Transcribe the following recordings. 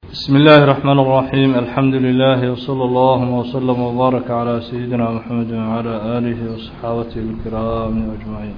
بسم الله الرحمن الرحيم الحمد لله وصلى الله وسلم وبارك على سيدنا محمد وعلى آله وصحابته الكرام أجمعين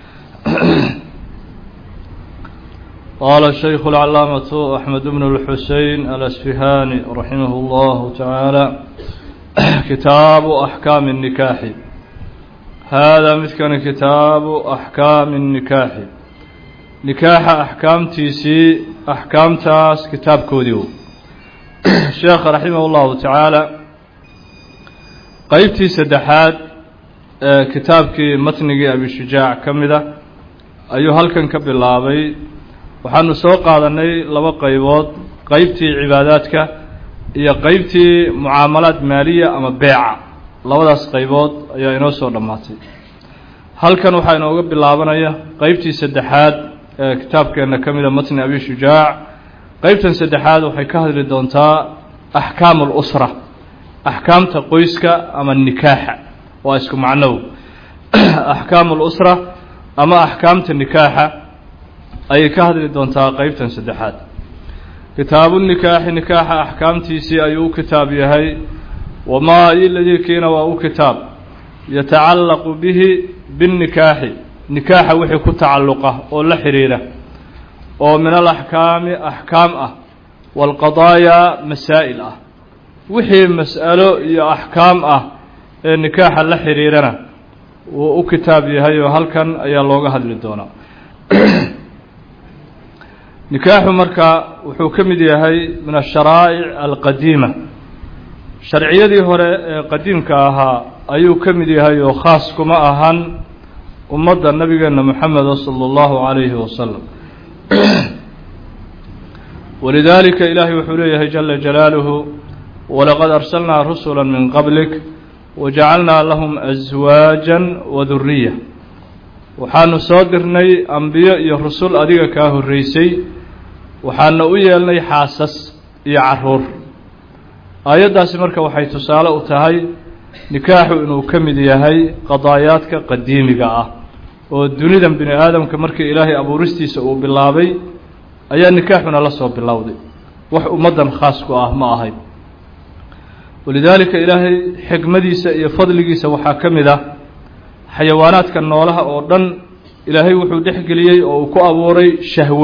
قال الشيخ العلامة أحمد بن الحسين الأسفهاني رحمه الله تعالى كتاب أحكام النكاح هذا مثل كتاب أحكام النكاح نكاح أحكام تيسي أحكام تاس كتاب كوديو sheekh raximah اllahu tacaala qeybtii saddexaad ee kitaabkii matnigii abishujaac ka mid a ayuu halkan ka bilaabay waxaanu soo qaadanay laba qeybood qeybtii cibaadaadka iyo qeybtii mucaamalaad maaliya ama beeca labadaas qeybood ayaa inoo soo dhammaatay halkan waxaa inooga bilaabanaya qeybtii saddexaad ee kitaabkeena ka mida matni abishujaac qeybtan saddexaad waxay ka hadli doontaa axkaamu اlusra axkaamta qoyska ama nikaaxa waa isku macnow axkaamu اlusra ama axkaamta nikaaxa ayay ka hadli doontaa qeybtan saddexaad kitaabu nikaaxi nikaaxa axkaamtiisii ayuu u kitaab yahay wamaa iladiikiina waa u kitaab yatacallaqu bihi biاnnikaaxi nikaaxa wixii ku tacalluqa oo la xidhiira oo min alaxkaami axkaam ah waalqadaayaa masaa'il ah wixii mas'alo iyo axkaam ah ee nikaaxa la xidhiirana wuu u kitaab yahay oo halkan ayaa looga hadli doonaa nikaaxu marka wuxuu ka mid yahay min asharaa'ic alqadiima sharciyadii hore ee qadiimka ahaa ayuu ka mid yahay oo khaas kuma ahan ummadda nabigeena moxameda sala allahu calayhi wasalam walidaalika ilaahay wuxuu leeyahay jala jalaaluhu walaqad arsalnaa rusula min qablik wajacalnaa lahum aswaajan waduriya waxaanu soo dirnay ambiyo iyo rusul adiga kaa horreysay waxaana u yeelnay xaasas iyo caruur aayaddaasi marka waxay tusaale u tahay nikaaxu inuu ka mid yahay qadaayaadka qadiimiga ah oo dunidan bini aadamka markii ilaahay abuuristiisa uu bilaabay ayaa nikaaxuna la soo bilowday wax ummaddan khaas ku ah ma ahayn walidaalika ilaahay xikmadiisa iyo fadligiisa waxaa ka mid ah xayawaanaadka noolaha oo dhan ilaahay wuxuu dhexgeliyey oo uu ku abuuray shahwo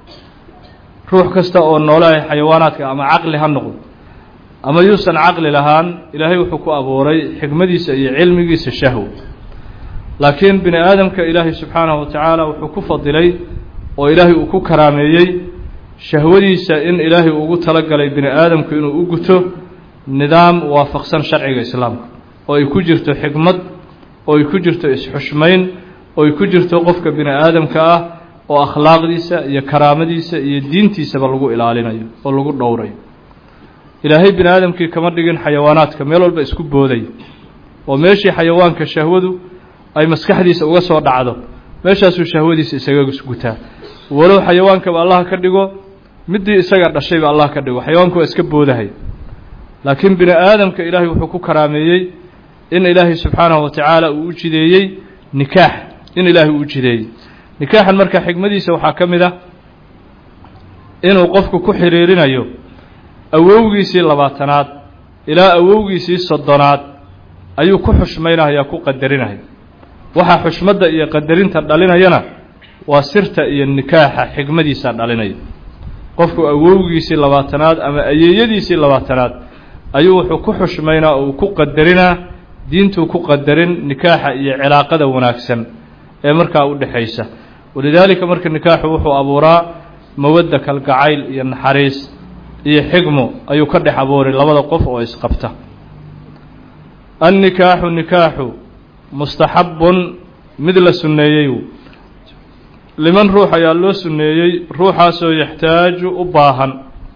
ruux kasta oo noolaha xayawaanaadka ama caqli ha noqdo ama yuusan caqli lahaan ilaahay wuxuu ku abuuray xikmadiisa iyo cilmigiisa shahwo laakiin bini aadamka ilaahay subxaanahu wa tacaala wuxuu ku fadilay oo ilaahay uu ku karaameeyey shahwadiisa in ilaahay ugu talagalay bini aadamku inuu u guto nidaam waafaqsan sharciga islaamka oo ay ku jirto xikmad oo ay ku jirto isxushmayn oo ay ku jirto qofka bini aadamka ah oo akhlaaqdiisa iyo karaamadiisa iyo diintiisaba lagu ilaalinayo oo lagu dhowrayo ilaahay bini aadamkii kama dhigin xayawaanaadka meel walba isku booday oo meeshii xayawaanka shahwadu ay maskaxdiisa uga soo dhacdo meeshaasuu shahwadiisa isaga gutaa walow xayawaankaba allah ka dhigo midii isaga dhashayba allah ka dhigo xayawaanku waa iska boodahay laakiin bini aadamka ilaahay wuxuu ku karaameeyey in ilaahay subxaanahu wa tacaala uu u jideeyey nikaax in ilaahay uu u jideeyey nikaaxan marka xikmadiisa waxaa ka mid ah inuu qofku ku xiriirinayo awowgiisii labaatanaad ilaa awowgiisii soddonaad ayuu ku xushmaynaya ku qadarinaya waxaa xushmadda iyo qadarinta dhalinayana waa sirta iyo nikaaxa xikmadiisa dhalinaya qofku awowgiisii labaatanaad ama ayeeyadiisii labaatanaad ayuu wuxuu ku xushmaynaa oo uu ku qadarinaa diintuu ku qadarin nikaaxa iyo cilaaqada wanaagsan ee markaa u dhexaysa walidaalika marka nikaaxu wuxuu abuuraa mawadda kalgacayl iyo naxariis iyo xigmo ayuu ka dhex abuuray labada qof oo isqabta annikaaxu nikaaxu mustaxabun mid la sunneeyey liman ruux ayaa loo sunneeyey ruuxaasoo yaxtaaju u baahan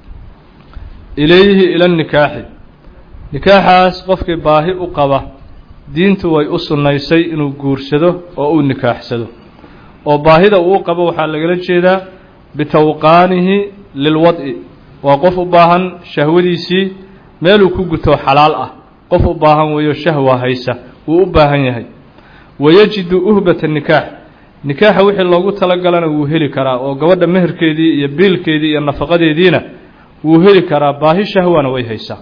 ilayhi ila nikaaxi nikaaxaas qofkii baahi u qaba diintu way u sunnaysay inuu guursado oo uu nikaaxsado oo baahida uu qabo waxaa lagala jeedaa bitawqaanihi lilwad'i waa qof u baahan shahwadiisii meeluu ku guto xalaal ah qof u baahan weeyo shahwa haysa wuu u baahan yahay wayajidu uhbata nikaax nikaaxa wixii loogu talagalana wuu heli karaa oo gabadha meherkeedii iyo biilkeedii iyo nafaqadeediina wuu heli karaa baahi shahwana way haysaa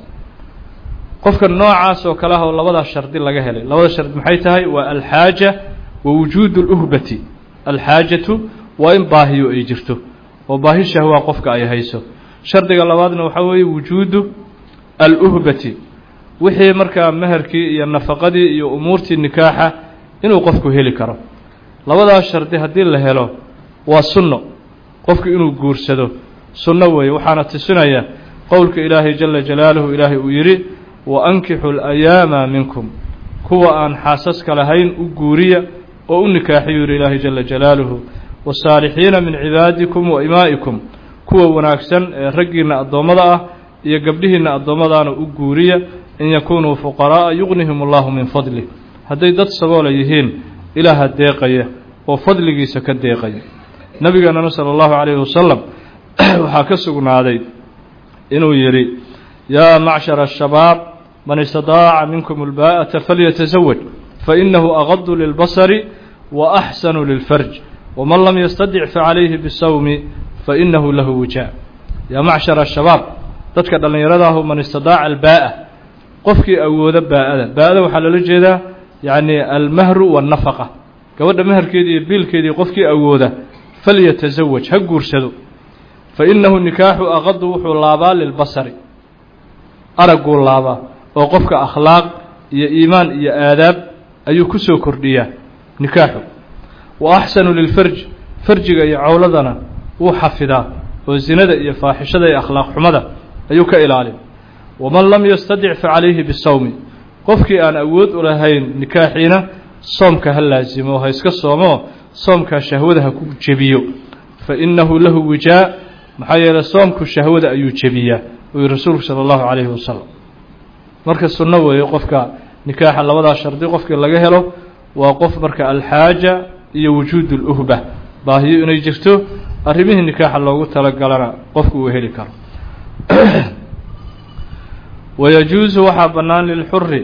qofka noocaas oo kale ah oo labadaa shardi laga helay labada shardi maxay tahay waa alxaaja wa wujuudu اluhbati alxaajatu waa in baahiyo ay jirto oo baahi shahwa qofka ay hayso shardiga labaadna waxaa weeye wujuudu aluhbati wixii markaa meherkii iyo nafaqadii iyo umuurtii nikaaxa inuu qofku heli karo labadaas shardi haddii la helo waa sunno qofku inuu guursado sunno weeye waxaana tusinaya qowlka ilaahay jala jalaaluhu ilaahay uu yidhi wa ankixu alayaama minkum kuwa aan xaasaska lahayn u guuriya oo u nikaaxiyuu yidhi ilaahay jala jalaaluhu wasaalixiina min cibaadikum wa imaa'ikum kuwa wanaagsan ee raggiinna addoommada ah iyo gabdhihiinna addoommadaana u guuriya in yakunuu fuqaraa'a yugnihim allahu min fadlih hadday dad saboola yihiin ilaaha deeqaya oo fadligiisa ka deeqaya nebigeenana sala allahu calayhi wasalam waxaa ka sugnaaday inuu yidhi yaa macshara ashabaab man istadaaca minkum albaa'ata falyatasawaj fainahu agadu lilbasari wa axsanu lilfarj waman lam yastadic facalayhi bisawmi fainahu lahu wijaa yaa macshara ashabaab dadka dhallinyarada ahu man istadaaca albaa'a qofkii awooda baa'ada baa'ada waxaa loola jeedaa yacni almahru waannafaqa gabadha meherkeedii iyo biilkeedii qofkii awooda falyatasawaj ha guursado fa innahu nikaaxu aqadu wuxuu laabaa lilbasari aragguu laabaa oo qofka akhlaaq iyo iimaan iyo aadaab ayuu ku soo kordhiyaa nikaaxu wa axsanu lilfarj farjiga iyo cawladana wuu xafidaa oo zinada iyo faaxishada iyo akhlaaq xumada ayuu ka ilaalin waman lam yastadic facalayhi bisawmi qofkii aan awood u lahayn nikaaxiina soomka ha laasimo ha iska soomoo soomkaa shahwada ha ku jebiyo fa innahu lahu wijaa maxaa yeeley soomku shahwada ayuu jebiyaa uu yihi rasuulku sala allahu calayhi wasalam marka sunno weeye qofka nikaaxa labadaa shardi qofkii laga helo waa qof marka alxaaja iyo wujuudu luhba baahiyo inay jirto arrimihii nikaaxa loogu talagalana qofku uu heli karo wayajuusu waxaa bannaan lilxuri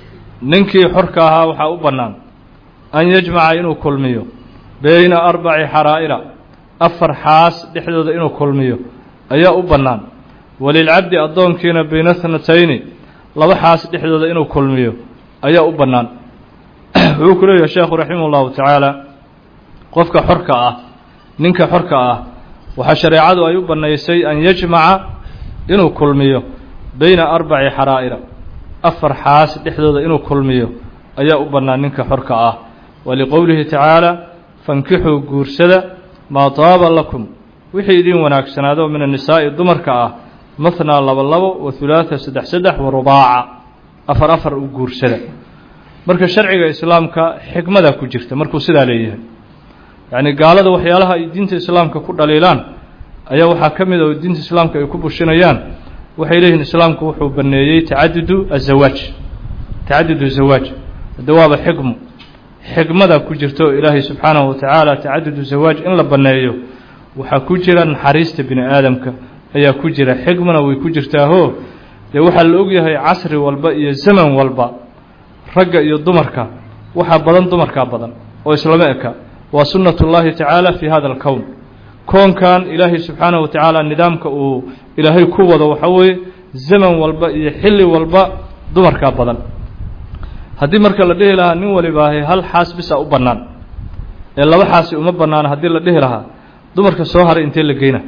ninkii xorka ahaa waxaa u bannaan an yajmaca inuu kulmiyo beyna arbaci xaraa'ira afar xaas dhexdooda inuu kulmiyo ayaa u bannaan walilcabdi addoonkiina bayna thnatayni laba xaas dhexdooda inuu kulmiyo ayaa u bannaan wuxuu ku leeyahay sheekhu raximah ullahu tacaala qofka xorka ah ninka xorka ah waxaa shareecadu ay u bannaysay an yajmaca inuu kulmiyo beyna arbaci xaraa'ira afar xaas dhexdooda inuu kulmiyo ayaa u bannaan ninka xorka ah waliqowlihi tacaala fankixuu guursada maa taaba lakum wixii idin wanaagsanaado min annisaa'i dumarka ah mathnaa laba labo wa hulaatha saddex saddex wa rubaaca afar afar u guursada marka sharciga islaamka xikmadaa ku jirta markuu sidaa leeyahay yacni gaalada waxyaalaha ay diinta islaamka ku dhaliilaan ayaa waxaa ka mid a oo diinta islaamka ay ku bushinayaan waxay leeyihiin islaamku wuxuu baneeyey tacadudu azawaaj tacadudu zawaaj hadde waaba xikmu xikmada ku jirta oo ilaahay subxaanahu wa tacaala tacadudu zawaaj in la banneeyo waxaa ku jira naxariista bini aadamka ayaa ku jira xikmana way ku jirtaahoo dee waxaa la ogyahay casri walba iyo zaman walba ragga iyo dumarka waxaa badan dumarkaa badan oo islama eka waa sunnat ullaahi tacaala fii hada alkown koonkan ilaahay subxaanahu wa tacaala nidaamka uu ilaahay ku wado waxaa weeye zaman walba iyo xilli walba dumarkaa badan haddii marka la dhihi lahaa nin walibaahay hal xaas bisa u bannaan ee laba xaasi uma bannaana haddii la dhihi lahaa dumarka soo haray intee la geyna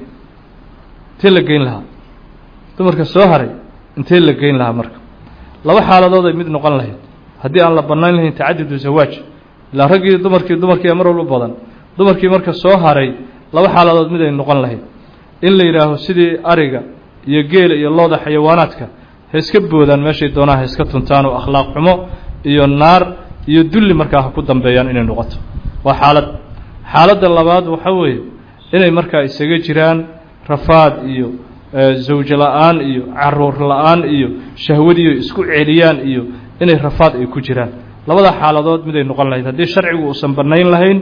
intee la geyn lahaa dumarka soo haray intee la geyn lahaa marka laba xaaladood ay mid noqon lahayd haddii aan la bannayn lahayn tacadudu zawaaj ilaa raggii dumarkii dumarkiia mar walba badan dumarkii marka soo haray laba xaaladood mid ay noqon lahayd in la yidhaaho sidii ariga iyo geela iyo looda xayawaanaadka ha iska boodaan meeshay doonaan ha iska tuntaan oo akhlaaq xumo iyo naar iyo dulli markaa ha ku dambeeyaan inay noqoto waa xaalad xaaladda labaad waxa weeye inay markaa isaga jiraan rafaad iyo zawjo la-aan iyo caruur la-aan iyo shahwadiiyo isku celiyaan iyo inay rafaad ay ku jiraan labada xaaladood miday noqon lahayd haddii sharcigu uusan bannayn lahayn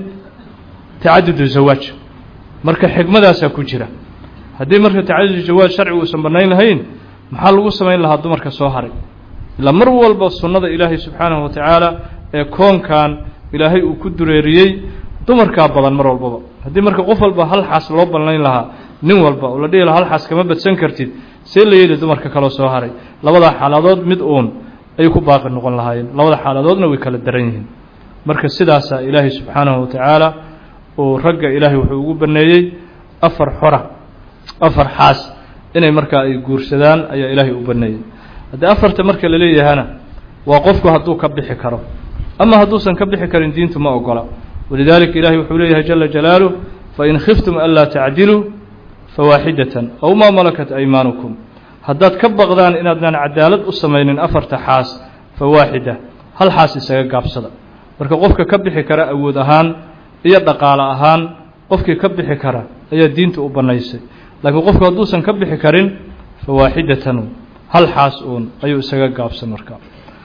tacadudu zawaaj marka xikmadaasaa ku jira haddii marka tacadudu zawaaj sharcigu uusan bannayn lahayn maxaa lagu samayn lahaa dumarka soo haray ilaa mar walba sunnada ilaahay subxaanahu wa tacaala ee koonkan ilaahay uu ku dureeriyey dumarkaa badan mar walbaba haddii marka qof walba hal xaas loo bannayn lahaa nin walba oo la dhihi lahaa hal xaas kama badsan kartid see la yeeli dumarka kaloo soo haray labadaa xaaladood mid uun ay ku baaqi noqon lahaayeen labada xaaladoodna way kala daran yihiin marka sidaasaa ilaahay subxaanahu wa tacaala uu ragga ilaahay wuxuu ugu baneeyey afar xora afar xaas inay markaa ay guursadaan ayaa ilaahay u baneeyey haddii afarta marka la leeyahana waa qofku hadduu ka bixi karo ama hadduusan ka bixi karin diintu ma ogola walidaalika ilahay wuxuu leeyahay jala jalaaluh fain khiftum anlaa tacdiluu fawaaxidatan aw maa malakat aymaanukum haddaad ka baqdaan inaadnaan cadaalad u samaynin afarta xaas fawaaxida hal xaas isaga gaabsada marka qofka ka bixi kara awood ahaan iyo dhaqaale ahaan qofkii ka bixi kara ayaa diinta u bannaysay laakiin qofku hadduusan ka bixi karin fawaaxidatan hal xaas uun ayuu isaga gaabsan marka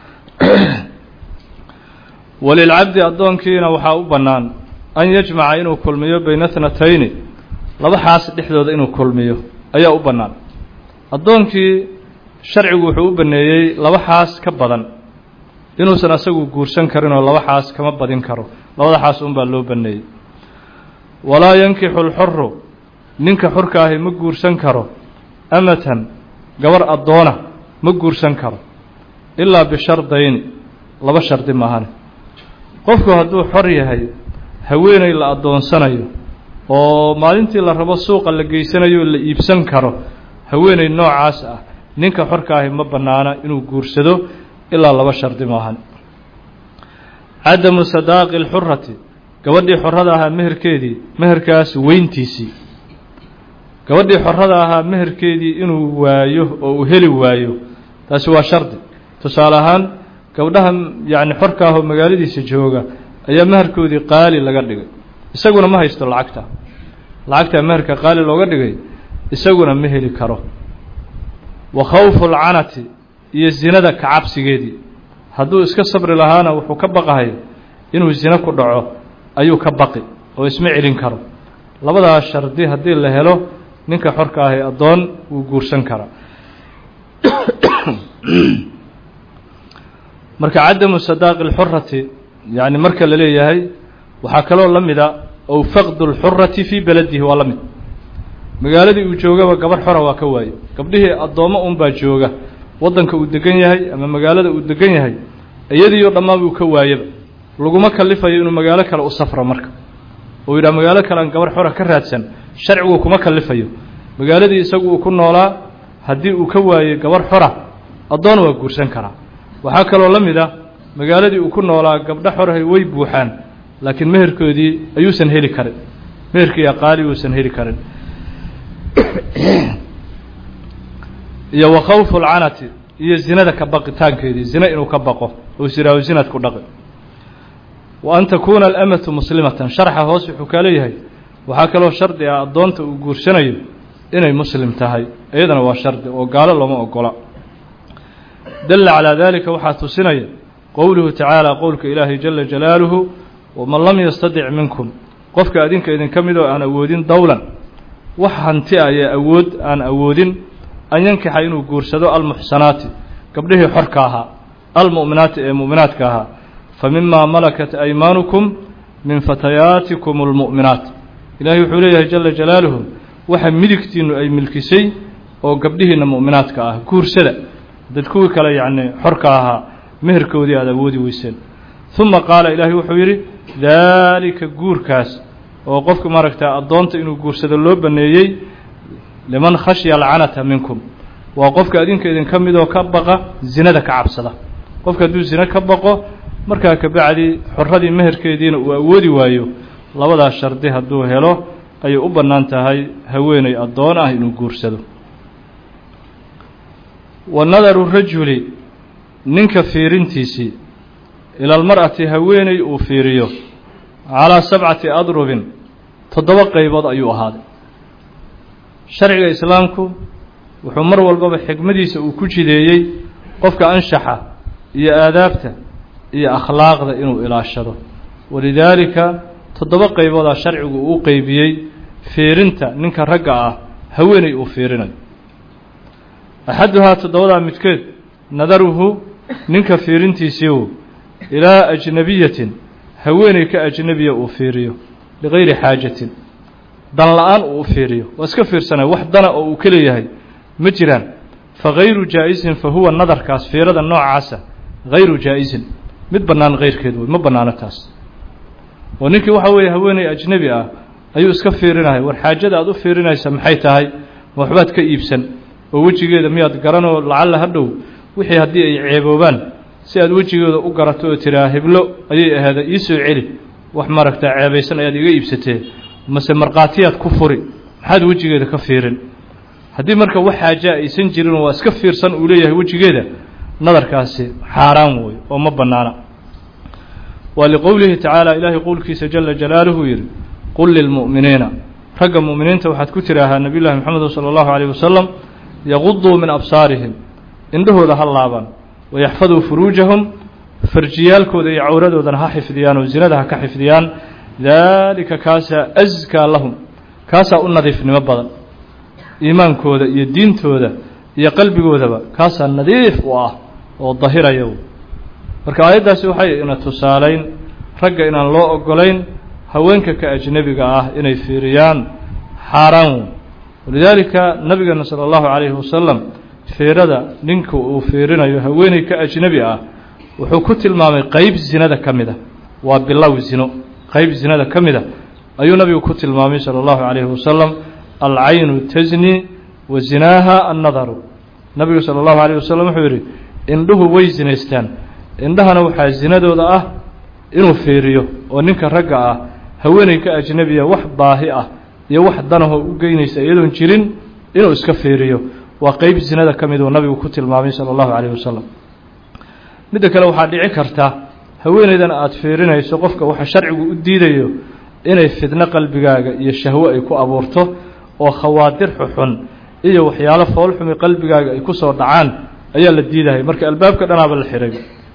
walilcabdi addoonkiina waxaa u bannaan an yajmaca inuu kulmiyo bayna tnatayni laba xaas dhexdooda inuu kulmiyo ayaa u bannaan addoonkii sharcigu wuxuu u baneeyey laba xaas ka badan inuusan asagu guursan karin oo laba xaas kama badin karo labada xaas un baa loo baneeyey walaa yankixu lxoru ninka xorka ahi ma guursan karo amatan gabar addoona ma guursan karo ilaa bishardayni laba shardi maahane qofku hadduu xor yahay haweeney la addoonsanayo oo maalintii la rabo suuqa la geysanayo la iibsan karo haweeney noocaas ah ninka xorka ahi ma bannaana inuu guursado ilaa laba shardi maahan cadamu sadaaqi alxurati gabadhii xorada ahaa meherkeedii meherkaas weyntiisii gabadhii xorada ahaa meherkeedii inuu waayo oo uu heli waayo taasi waa shardi tusaale ahaan gabdhaha yacni xorka ah oo magaaladiisa jooga ayaa meherkoodii qaali laga dhigay isaguna ma haysto lacagta lacagtaa meherka qaali looga dhigay isaguna ma heli karo wa khawfu alcanati iyo zinada kacabsigeedii hadduu iska sabri lahaana wuxuu ka baqahay inuu zino ku dhaco ayuu ka baqi oo isma celin karo labadaas shardi haddii la helo ninka xorka ahi addoon wuu guursan karaa marka cadamu sadaaqi alxurati yacni marka la leeyahay waxaa kaloo la mida ow faqdu lxurati fii beladihi waa la mid magaaladii uu joogaba gabarh xora waa ka waaye gabdhihii addoommo unbaa jooga waddanka uu degan yahay ama magaalada uu degan yahay iyadiioo dhammaan uu ka waayaba laguma kalifayo inuu magaalo kale u safro marka uu yidhaha magaalo kale aan gabarh xora ka raadsan sharcigu kuma kalifayo magaaladii isagu uu ku noolaa haddii uu ka waayey gabarh xora addoon waa guursan karaa waxaa kaloo la mid ah magaaladii uu ku noolaa gabdho xorahay way buuxaan laakiin meherkoodii ayuusan heli karin meherkii aqaali uusan heli karin iyo wa khawfu alcanati iyo zinada ka baqitaankeedii zina inuu ka baqo oo siraaho zinad ku dhaqi wa an takuuna alamatu muslimatan sharxa hoos wuxuu kaa leeyahay waxaa kaloo shardi ah addoonta uu guursanayo inay muslim tahay iyadana waa shardi oo gaalo looma ogola dalla calaa dalika waxaa tusinaya qowluhu tacaala qowlka ilaahay jala jalaaluhu waman lam yastadic minkum qofka adinka idinka mid oo aan awoodin dowlan wax hanti ah ee awood aan awoodin an yankixa inuu guursado almuxsanaati gabdhihii xorka ahaa almu'minaati ee mu'minaadka ahaa fa mimaa malakat aymaanukum min fatayaatikum almu'minaat ilaahay wuxuu leeyahay jala jalaaluhu waxa midigtiinnu ay milkisay oo gabdhihiinna mu'minaadka ah guursada dad kuwii kale yacni xorka ahaa meherkoodii aada awoodi weyseen uma qaala ilaahay wuxuu yidhi daalika guurkaas oo qofka maaragta addoonta inuu guursado loo baneeyey liman khashya alcanata minkum waa qofka adinka idinka midoo ka baqa zinada ka cabsada qofka hadduu zino ka baqo markaa kabacdi xoradii meherkeediina uu awoodi waayo labadaas shardi hadduu helo ayay u bannaan tahay haweeney addoon ah inuu guursado wa nadaru rajuli ninka fiirintiisii ila almar'ati haweeney uu fiiriyo calaa sabcati adrubin toddoba qaybood ayuu ahaaday sharciga islaamku wuxuu mar walbaba xikmadiisa uu ku jideeyey qofka anshaxa iyo aadaabta iyo akhlaaqda inuu ilaashado walidaalika toddoba qayboodaa sharcigu uu qeybiyey fiirinta ninka ragga ah haweeney uu fiirinayo axaduhaa toddobadaa midkeed nadaruhu ninka fiirintiisiiu ilaa ajnabiyatin haweeney ka ajnebiya uu fiiriyo ligayri xaajatin dan la-aan uu u fiiriyo waa iska fiirsanaya wax dana oo uu ka leeyahay ma jiraan fagayru jaa-isin fa huwa nadarkaas fiirada noocaasa hayru jaa-isin mid bannaan kayrkeed wey ma bannaano taas oo ninkii waxa weeye haweeney ajnebi ah ayuu iska fiirinaya war xaajada aad u fiirinaysa maxay tahay ma waxbaad ka iibsan oo wejigeeda miyaad garanoo lacalla ha dhow wixii haddii ay ceeboobaan si aad wejigeeda u garato oo tiraa heblo ayay ahaada ii soo celi wax maaragtaa ceebaysan ayaad iga iibsatee mase markhaatiyaad ku furi maxaad wejigeeda ka fiirin haddii marka wax xaajaa aysan jirin waa iska fiirsan uu leeyahay wejigeeda nadarkaasi xaaraan wey oo ma bannaana waa liqowlihi tacaala ilaahay qowlkiisa jala jalaaluhu yidhi qul lilmu'miniina ragga mu'miniinta waxaad ku tidhaahaa nabiy llahi moxamed sala allahu calayh wasalam yaquduu min absaarihim indhahooda ha laabaan wayaxfaduu furuujahum farjiyaalkooda iyo cawradoodana ha xifdiyaan oo zinada ha ka xifdiyaan daalika kaasaa askaa lahum kaasaa u nadiifnimo badan iimaankooda iyo diintooda iyo qalbigoodaba kaasaa nadiif u ah oo dahiraya marka aayaddaasi waxay ina tusaalayn ragga inaan loo ogolayn haweenka ka ajnebiga ah inay fiiriyaan xaaraan wey walidaalika nabigeena sala allahu calayhi wasalam fiirada ninka uu fiirinayo haweeney ka ajnebi ah wuxuu ku tilmaamay qeyb zinada ka mid a waa bilow zino qeyb zinada ka mid a ayuu nabigu ku tilmaamay sala allahu calayhi wasalam alcaynu tasni wa zinaaha annadaru nabigu sala allahu calayh wasalam wuxuu yidhi indhuhu way zinaystaan indhahana waxaa zinadooda ah inuu fiiriyo oo ninka ragga ah haweeney ka ajnebiya wax baahi ah iyo wax danahoo u geynaysa iyadoon jirin inuu iska fiiriyo waa qeyb zinada ka mid uu nabigu ku tilmaamay sala allahu calayh wasalam midda kale waxaa dhici karta haweeneydan aada fiirinayso qofka waxa sharcigu u diidayo inay fidno qalbigaaga iyo shahwo ay ku abuurto oo khawaadir xuxun iyo waxyaalo foolxumi qalbigaaga ay ku soo dhacaan ayaa la diidahay marka albaabka dhanaaba la xiray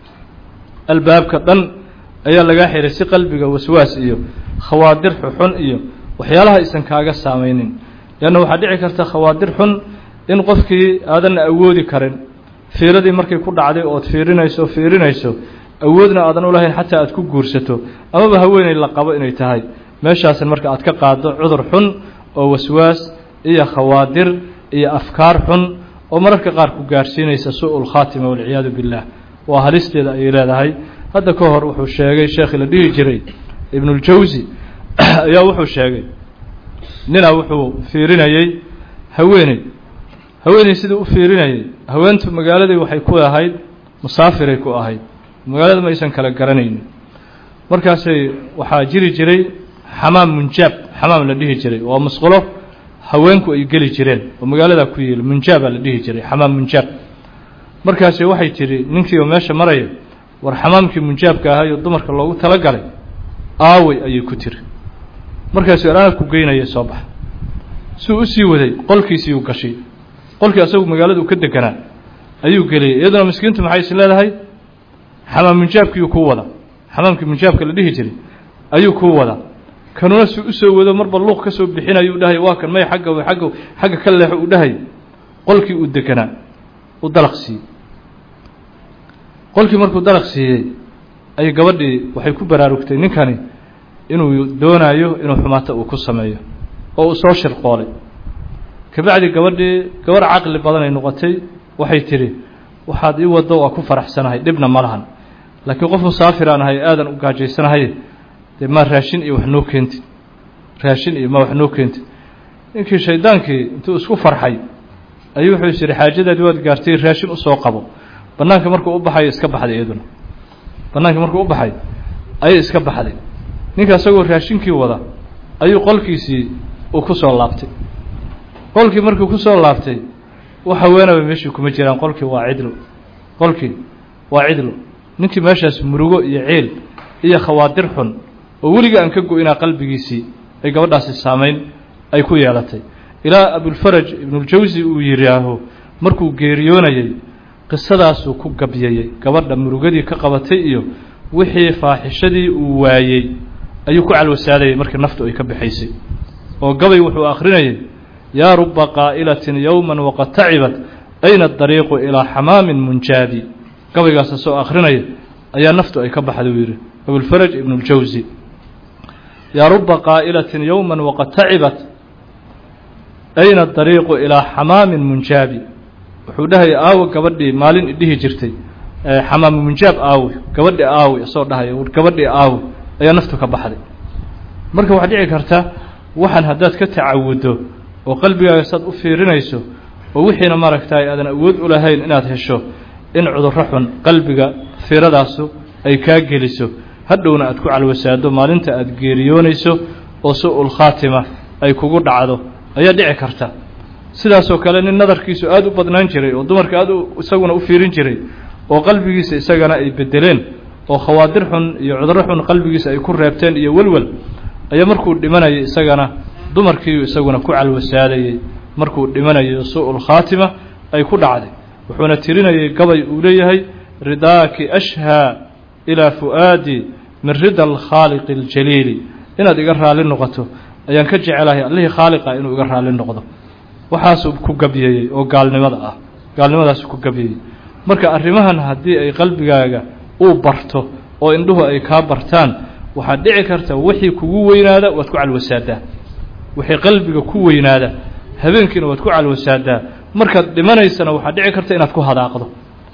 albaabka dhan ayaa lagaa xiray si qalbiga waswaas iyo khawaadir xuxun iyo waxyaalaha aysan kaaga saamaynin leanna waxaa dhici karta khawaadir xun in qofkii aadan awoodi karin fiiradii markay ku dhacday ood fiirinayso fiirinayso awoodna aadan u lahayn xataa aad ku guursato amaba haweeney la qabo inay tahay meeshaasin marka aad ka qaaddo cudur xun oo waswaas iyo khawaadir iyo afkaar xun oo mararka qaar ku gaarhsiinaysa su-ul khaatima walciyaadu billaah waa halisteeda ayay leedahay hadda ka hor wuxuu sheegay sheekhi la dhihi jiray ibnuljawsi ayaa wuxuu sheegay ninaa wuxuu fiirinayey haweeney haweeney siduu u fiirinayay haweentu magaaladii waxay ku ahayd musaafiray ku ahayd magaalada ma aysan kala garanaynin markaasay waxaa jiri jiray xamaam munjaab xamaam la dhihi jiray waa musqulo haweenku ay geli jireen oo magaaladaa ku yeeli munjaabaa la dhihi jiray xamaam munjaab markaasi waxay tidhi ninkiioo meesha maraya war xamaamkii munjaabka ahaayoo dumarka loogu talagalay aawey ayay ku tiri markaasi anaa ku geynaya soo baxa suu u sii waday qolkiisii uu gashay qolkii asagu magaalada uu ka deganaa ayuu geliyay iyaduna miskiintu maxay is leedahay xamaam munjaabkiiyuu kuu wada xamaamkii munjaabka la dhihi jiray ayuu kuu wadaa kanuna si u soo wado marba luuq ka soo bixinayo u dhahay waa kan may xagga agga xagga ka leexo u dhahay qolkii uu deganaa u dalaq siiyey qolkii markuu dalaq siiyey ay gabadhii waxay ku baraarugtay ninkani inuu doonayo inuu xumaato uu ku sameeyo oo uu soo shirqoolay kabacdi gabadhii gabarh caqli badan ay noqotay waxay tidhi waxaad ii waddo waa ku faraxsanahay dhibna ma lahan laakiin qof musaafiraan ahay aadan u gaajaysanahay dee maa raashin iyo wax noo keentid raashin iyo ma wax noo keentid ninkii shaydaankii intuu isku farxay ayuu wuxuu is yidhi xaajadaadii waad gaartay raashin usoo qabo bannaanka markuu u baxayo iska baxday iyaduna bannaanka markuu u baxay ayay iska baxday ninka isagoo raashinkii wada ayuu qolkiisii uu ku soo laabtay qolkii markuu ku soo laabtay wax haweenaba meeshii kuma jiraan qolkii waa cidlo qolkii waa cidlo ninkii meeshaas murugo iyo ciil iyo khawaadir xun oo weliga aan ka go-inaa qalbigiisii ay gabadhaasi saamayn ay ku yeelatay ilaa abulfaraj ibnuljawsi uu yidhaaho markuu geeriyoonayey qisadaasuu ku gabyayey gabadha murugadii ka qabatay iyo wixii faaxishadii uu waayey ayuu ku calwasaadayay markii naftu ay ka baxaysay oo gabay wuxuu akhrinayay yaa ruba qaa'ilatin yowman waqad tacibat ayna adariiqu ilaa xamaamin munjaabi gabaygaas asoo akhrinaya ayaa naftu ay ka baxday uu yidhi abulfaraj ibnuljawsi yaa ruba qaa'ilatin yowman waqad tacibat ayna dariiqu ilaa xamaamin munjaabi wuxuu dhahaya aawo gabadhii maalin idhihi jirtay xamaami munjaab aawi gabadhi aawi isoo dhahaya gabadhii aawi ayaa naftu ka baxday marka waxaa dhici karta waxaan haddaad ka tacawuddo oo qalbigaaga saad u fiirinayso oo wixiina maaragtay aadan awood u lahayn inaad hesho in cudurro xun qalbiga fiiradaasu ay kaa geliso hadhowna aad ku calwasaado maalinta aad geeriyoonayso oo su-ul khaatima ay kugu dhacdo ayaa dhici karta sidaasoo kale nin nadarkiisu aada u badnaan jiray oo dumarka aada isaguna u fiirin jiray oo qalbigiisa isagana ay bedeleen oo khawaadir xun iyo cudurro xun qalbigiisa ay ku reebteen iyo welwel ayaa markuu dhimanayay isagana dumarkiiu isaguna ku calwasaadayey markuu dhimanayo su-ul khaatima ay ku dhacday wuxuuna tirinayay gabay uu leeyahay ridaaki ashhaa ilaa fu'aadi min rida alkhaaliqi aljaliili inaad iga raalli noqoto ayaan ka jecelahay allihii khaaliqa inuu iga raalli noqdo waxaasuu ku gabyeeyey oo gaalnimada ah gaalnimadaasu ku gabyeeyey marka arrimahan haddii ay qalbigaaga uu barto oo indhuhu ay kaa bartaan waxaad dhici karta wixii kugu weynaada waad ku calwasaadaa wixii qalbiga ku weynaada habeenkiina waad ku calwasaadaa markaad dhimanaysana waxaad dhici karta inaad ku hadaaqdo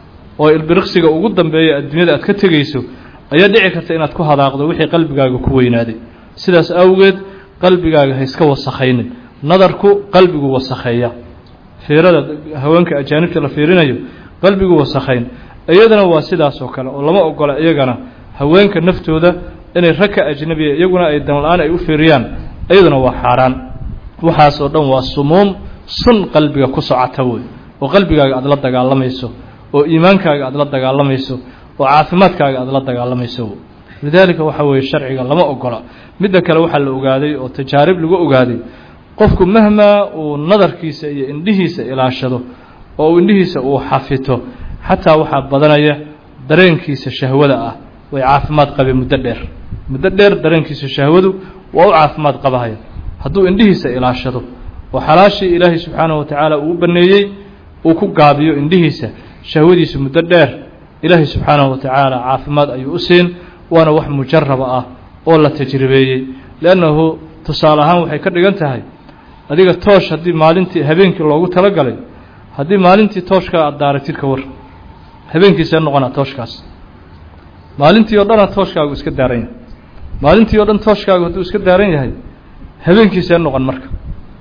oo ilbiriqsiga ugu dambeeya adduunyada aad ka tegayso ayaa dhici karta inaad ku hadaaqdo wixii qalbigaaga ku weynaaday sidaas awgeed qalbigaaga ha iska wasakhaynin nadarku qalbigu wasakheeya fiirada haweenka ajaanibta la fiirinayo qalbigu wasakhayn iyadana waa sidaas oo kale oo lama ogola iyagana haweenka naftooda inay ragka ajnabiya iyaguna ay danla-aan ay u fiiriyaan iyaduna waa xaaraan waxaasoo dhan waa sumuum sun qalbiga ku socota wey oo qalbigaaga aada la dagaalamayso oo iimaankaaga aada la dagaalamayso oo caafimaadkaaga aada la dagaalamayso lidaalika waxa weeye sharciga lama ogola midda kale waxaa la ogaaday oo tajaarib lagu ogaaday qofku mahmaa uu nadarkiisa iyo indhihiisa ilaashado oo uu indhihiisa uu xafito xataa waxaa badanaya dareenkiisa shahwada ah way caafimaad qabeen muddo dheer muddo dheer dareenkiisa shahwadu waa u caafimaad qabahaya hadduu indhihiisa ilaashado oo xalaashii ilaahay subxaanahu wa tacaala uu baneeyey uu ku gaabiyo indhihiisa shahwadiisa muddo dheer ilaahay subxaanahu wa tacaala caafimaad ayuu u siin waana wax mujaraba ah oo la tajribeeyey liannahu tusaale ahaan waxay ka dhigan tahay adiga toosh haddii maalintii habeenkii loogu talagalay haddii maalintii tooshkaa aada daaratid ka war habeenkiisee noqonaa tooshkaas maalintii o dhana tooshkaagu iska daaran yahay maalintii o dhan tooshkaagu hadduu iska daaran yahay habeenkiisee noqon marka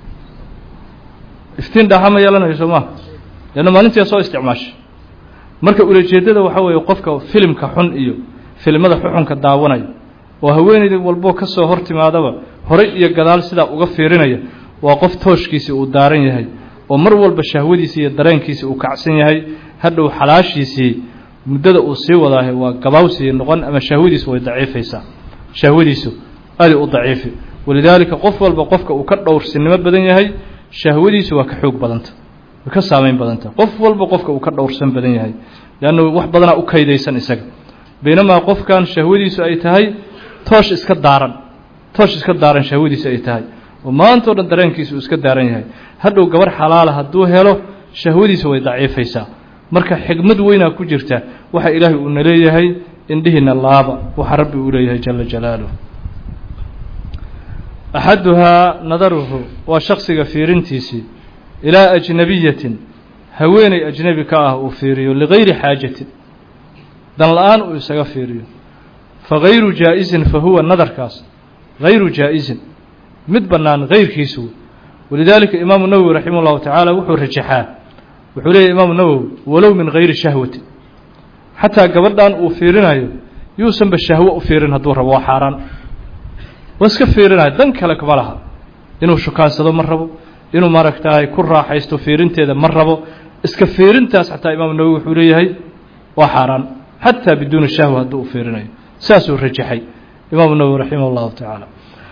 iftiin dhaaxa ma yeelanayo soo maa leanna maalintii soo isticmaashay marka ulajeeddada waxaa weeye qofka filimka xun iyo filimada xuxunka daawanaya oo haweeneyda walboo ka soo hor timaadaba horay iyo gadaal sidaa uga fiirinaya waa qof tooshkiisii uu daaran yahay oo mar walba shahwadiisii iyo dareenkiisii uu kacsan yahay hadhow xalaashiisii muddada uu sii wadaahay waa gabaawsii noqon ama shahwadiisu way daciifaysaa shahwadiisu aaday u daciifi walidaalika qof walba qofka uu ka dhowrsinimo badan yahay shahwadiisu waa ka xoog badanta way ka saamayn badanta qof walba qofka uu ka dhowrsan badan yahay leannu wax badanaa u kaydaysan isaga baynamaa qofkan shahwadiisu ay tahay toosh iska daaran toosh iska daaran shahwadiisu ay tahay oo maanta o dhan dareenkiisu uu iska daaran yahay hadhow gabar xalaala hadduu helo shahwadiisu way daciifaysaa marka xigmad weynaa ku jirta waxa ilaahay uuna leeyahay indhihiina laaba waxa rabbi uu leeyahay jala jalaaluh axaduhaa nadaruhu waa shaksiga fiirintiisii ilaa ajnabiyatin haweeney ajnebi ka ah uu fiiriyo ligayri xaajatin dan la-aan uu isaga fiiriyo fagayru jaa-izin fa huwa nadarkaas hayru jaa-izin mid bannaan hayrkiisu walidaalika imaamu nawowi raximah llahu tacaala wuxuu rajaxaa wuxuu leeyahy imaamu nawowi walow min hayri shahwati xataa gabadhan uu fiirinayo yuusanba shahwo u fiirin hadduu rabo waa xaaraan waa iska fiirinayo dan kale kama laha inuu shukaansado ma rabo inuu maaragtahay ku raaxaysto fiirinteeda ma rabo iska fiirintaas xataa imaamu nawowi wuxuu leeyahay waa xaaraan xataa biduuni shahwa hadduu u fiirinayo saasuu rajaxay imaamu nawowi raximah llahu tacaala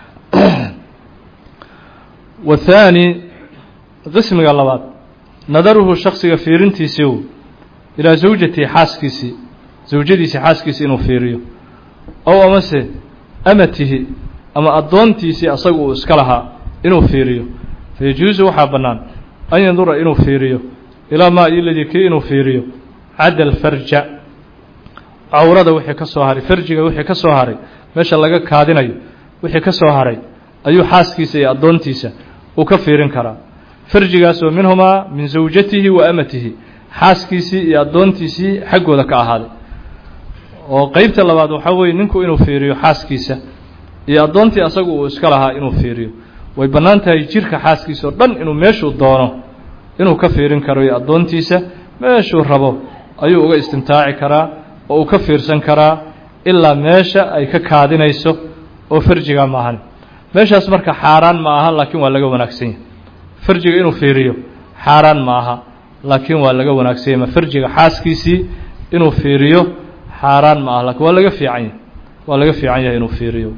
wathaani qismiga labaad nadaruhu shaksiga fiirintiisii ilaa zawjatii xaaskiisii zawjadiisii xaaskiisii inuu fiiriyo ow amase amatihi ama addoontiisii asaga uu iska lahaa inuu fiiriyo fayajuusu waxaa bannaan an yandura inuu fiiriyo ilaa maa iladii kii inuu fiiriyo cadda alfarja cawrada wixii ka soo haray farjiga wixii ka soo haray meesha laga kaadinayo wixii ka soo haray ayuu xaaskiisa iyo addoontiisa uu ka fiirin karaa farjigaasoo minhumaa min zawjatihi wa amatihi xaaskiisii iyo addoontiisii xaggooda ka ahaaday oo qeybta labaad waxaa weeye ninku inuu fiiriyo xaaskiisa iyo addoontii asagu uu iska lahaa inuu fiiriyo way bannaan tahay jirka xaaskiisa oo dhan inuu meeshuu doono inuu ka fiirin karo iyo addoontiisa meeshuu rabo ayuu uga istimtaaci karaa oo uu ka fiirsan karaa ilaa meesha ay ka kaadinayso oo farjiga ma ahan meeshaas marka xaaraan ma aha laakiin waa laga wanaagsan yahay farjiga inuu fiiriyo xaaraan ma aha laakiin waa laga wanaagsan yahay ma farjiga xaaskiisii inuu fiiriyo xaaraan ma aha lakiin waa laga fiican yahay waa laga fiican yahay inuu fiiriyo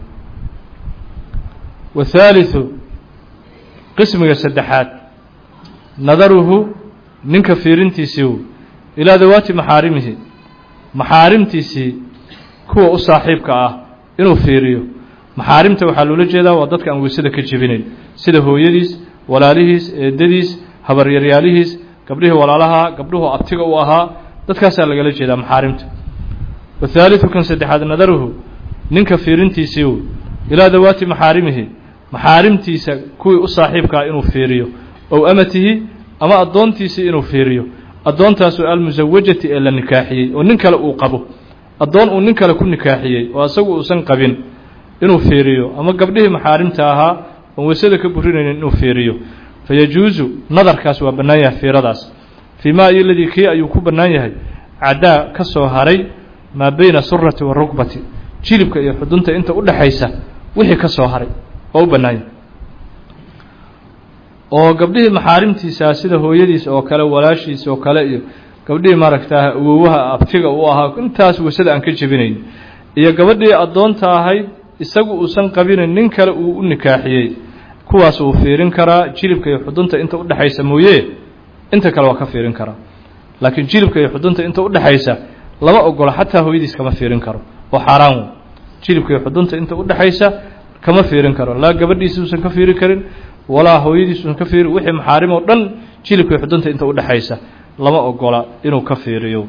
wathaalitثu qismiga saddexaad nadaruhu ninka fiirintiisii ilaa dawaati maxaarimihi maxaarimtiisii kuwa u saaxiibka ah inuu fiiriyo maxaarimta waxaa loola jeedaa waa dadka aan weysada ka jebinayn sida hooyadiis walaalihiis eedadiis habaryaryaalihiis gabdhihii walaalaha gabdhuhu abtiga u ahaa dadkaasaa lagala jeedaa maxaarimta wathaalitثu kan saddexaad nadaruhu ninka fiirintiisii ilaa dawaati maxaarimihi maxaarimtiisa kuwii u saaxiibkaa inuu fiiriyo ow amatihi ama addoontiisii inuu fiiriyo addoontaasoo almusawajati ee la nikaaxiyey oo nin kale uu qabo addoon uu nin kale ku nikaaxiyey oo asagu uusan qabin inuu fiiriyo ama gabdhihii maxaarimta ahaa oon weysada ka burinaynin inuu fiiriyo fa yajuusu nadarkaas waa bannaan yahay fiiradaas fii maa iyo ladii kii ayuu ku bannaan yahay caddaa ka soo haray maa bayna surati wa rugbati jilibka iyo xudunta inta u dhexaysa wixii ka soo haray waa u bannaan yahay oo gabdhihii maxaarimtiisaa sida hooyadiis oo kale walaashiis oo kale iyo gabdhihii maaragtaa awowaha abtiga u ahaa intaas weysada aan ka jebinayn iyo gabadhii addoonta ahayd isagu uusan qabinin nin kale uu u nikaaxiyey kuwaas wuu fiirin karaa jilibka iyo xudunta inta u dhexaysa mooye inta kale waa ka fiirin karaa laakiin jilibka iyo xudunta inta u dhexaysa lama ogola xataa hooyadiis kama fiirin karo oo xaaraan wey jilibka iyo xudunta inta u dhexaysa kama fiirin karo laa gabadhiisi uusan ka fiiri karin walaa hooyadiis uusan ka fiiri wixii maxaarim oo dhan jilibka iyo xudunta inta u dhexaysa lama ogola inuu ka fiiriyo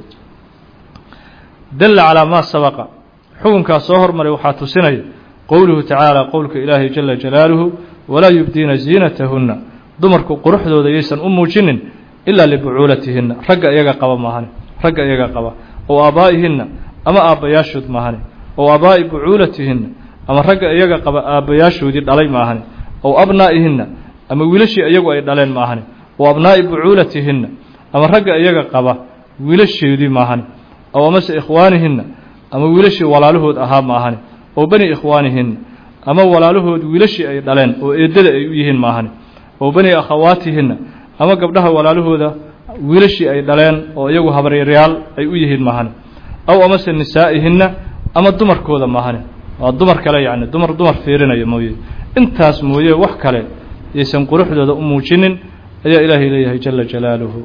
dalla calaa maa sabaqa xukunkaas soo hormaray waxaa tusinaya qowluhu tacaala qowlka ilaahay jala jalaaluhu walaa yubdiina ziinatahunna dumarku quruxdooda yaysan u muujinin ilaa libucuulatihinna ragga iyaga qaba maahane ragga iyaga qaba ow aabaa'ihinna ama aabbayaashood maahane ow aabaa'i bucuulatihinna ama ragga iyaga qaba aabbayaashoodii dhalay maahane ow abnaa'ihinna ama wiilashii iyagu ay dhaleen maahane ow abnaa'i bucuulatihinna ama ragga iyaga qaba wiilasheedii maahane ow amase ikhwaanihinna ama wiilashii walaalahood ahaa maahane oo bani ikhwaanihinna ama walaalahood wiilashii ay dhaleen oo eeddada ay u yihiin maahane oo bani akhawaatihinna ama gabdhaha walaalahooda wiilashii ay dhaleen oo iyagu habaryaryaal ay u yihiin maahane aw amase nisaa'ihinna ama dumarkooda maahane waa dumar kale yacni dumar dumar fiirinaya mooye intaas mooye wax kale yaysan quruxdooda u muujinin ayaa ilaahay leeyahay jala jalaaluhu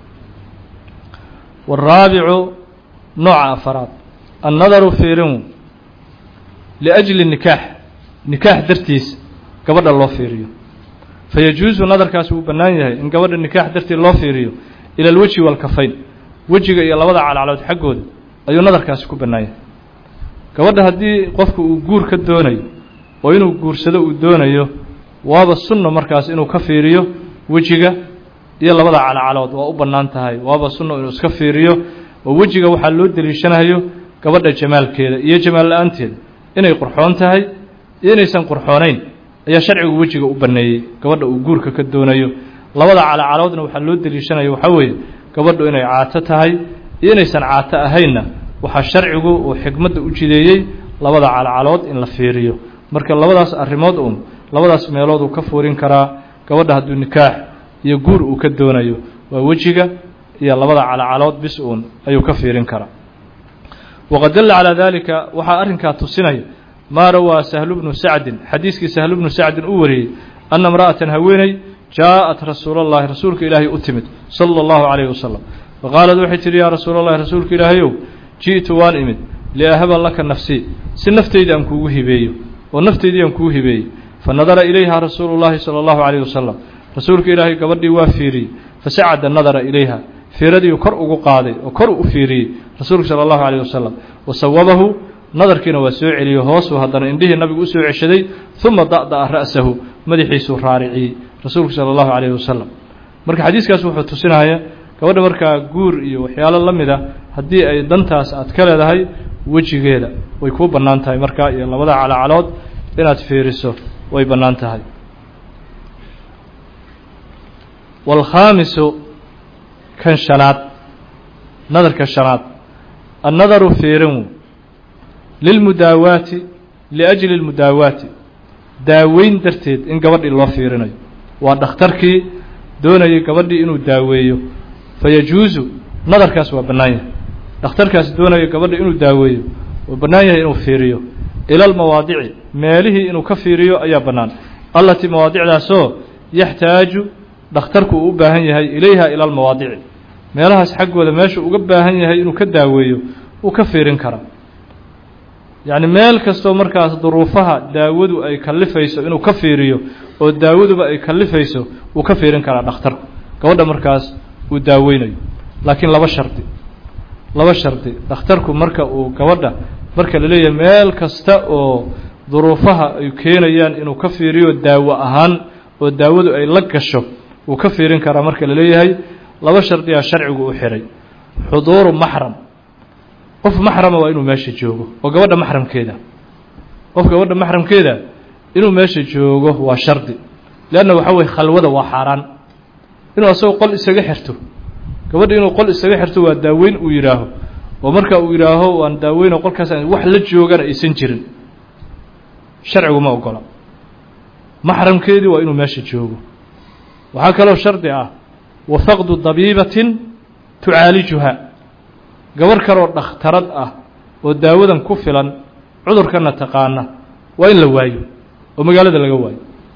waaraabicu nooca afaraad annadaru fiirin liajli nikaax nikaax dartiis gabadha loo fiiriyo fa yajuusu nadarkaasi wuu bannaan yahay in gabadha nikaax dartii loo fiiriyo ila alwejhi waalkafayn wejiga iyo labada calcalood xaggooda ayuu nadarkaasi ku bannaan yahay gabadha haddii qofku uu guur ka doonayo oo inuu guursado uu doonayo waaba sunno markaas inuu ka fiiriyo wejiga iyo labada calcalood waa u bannaan tahay waaba sunno inuu iska fiiriyo oo wejiga waxaa loo deliishanayo gabadha jamaalkeeda iyo jamaal la-aanteeda inay qurxoon tahay iyo inaysan qurxoonayn ayaa sharcigu wejiga u banneeyey gabadha uu guurka ka doonayo labada calacaloodna waxaa loo deliishanaya waxaa weeye gabadhu inay caato tahay iyo inaysan caato ahaynna waxaa sharcigu uu xikmadda u jideeyey labada calcalood in la fiiriyo marka labadaas arrimood uun labadaas meelood uu ka fuurin karaa gabadha hadduu nikaax iyo guur uu ka doonayo waa wejiga iyo labada calcalood bis uun ayuu ka fiirin karaa waqad dalla calaa daalika waxaa arrinkaa tusinaya maa rawaa sahlu bnu sacdin xadiiskii sahlu bnu sacdin uu wariyey anna imra'atan haweeney jaa'at rasuulallahi rasuulka ilaahay u timid sala allahu calayhi wasalam faqaalad waxay tidhi yaa rasuulallahi rasuulka ilaahayow ji'tu waan imid liahaba laka nafsii si naftayda aan kuugu hibeeyo oo naftaydii aan kugu hibeeyey fa nadara ilayha rasuulu llahi sala allahu calayhi wasalam rasuulka ilaahay gabadhii waa fiiriyey fasacada nadara ilayha fiiradiiu kor ugu qaaday oo kor u fiiriyey rasuulku sala allahu calayh wasalam wa sawabahu nadarkiina waa soo celiyey hoosuu haddana indhihii nabigu u soo ceshaday uma da'da'a ra'sahu madaxiisuu raariciyey rasuulku sala allahu calayhi wasalam marka xadiiskaas wuxuu tusinaya gabadha markaa guur iyo waxyaalo la mid a haddii ay dantaas aad ka leedahay wejigeeda way kuu bannaan tahay markaa iyo labada calacalood inaad fiiriso way bannaan tahay waalkhaamisu kan shanaad nadarka shanaad annadaru fiirin lilmudaawaati liajli lmudaawaati daaweyn darteed in gabadhii loo fiirinayo waa dhakhtarkii doonayay gabadhii inuu daaweeyo fayajuusu nadarkaas waa bannaan yahay dhakhtarkaas doonaya gabadha inuu daaweeyo waa bannaan yahay inuu fiiriyo ila almawaadici meelihii inuu ka fiiriyo ayaa bannaan allatii mawaadicdaasoo yaxtaaju dhakhtarku uu u baahan yahay ilayha ila almawaadici meelahaas xaggooda meeshuu uga baahan yahay inuu ka daaweeyo wuu ka fiirin karaa yacni meel kastoo markaas duruufaha daawadu ay kallifayso inuu ka fiiriyo oo daawaduba ay kallifayso wuu ka fiirin karaa dhakhtarku gabadha markaas uu daaweynayo laakiin laba shardi laba shardi dhakhtarku marka uu gabadha marka la leeyahay meel kasta oo duruufaha ay keenayaan inuu ka fiiriyo daawo ahaan oo daawadu ay la gasho wuu ka fiirin karaa marka la leeyahay laba shardiyaa sharcigu u xihay xuduuru maxram qof maxrama waa inuu meesha joogo oo gabadha maxramkeeda qof gabadha maxramkeeda inuu meesha joogo waa shardi leanna waxa weye khalwada waa xaaraan inuu asagoo qol isaga xirto gabadha inuu qol isaga xirto waa daaweyn uu yidhaaho oo marka uu yidhaaho waan daaweyn oo qolkaas wax la joogana aysan jirin sharcigu ma ogola maxramkeedii waa inuu meesha joogo waxaa kaloo shardi ah wa faqdu dabiibatin tucaalijuha gabarh kaloo dhakhtarad ah oo daawadan ku filan cudurkana taqaana waa in la waayo oo magaalada laga waayo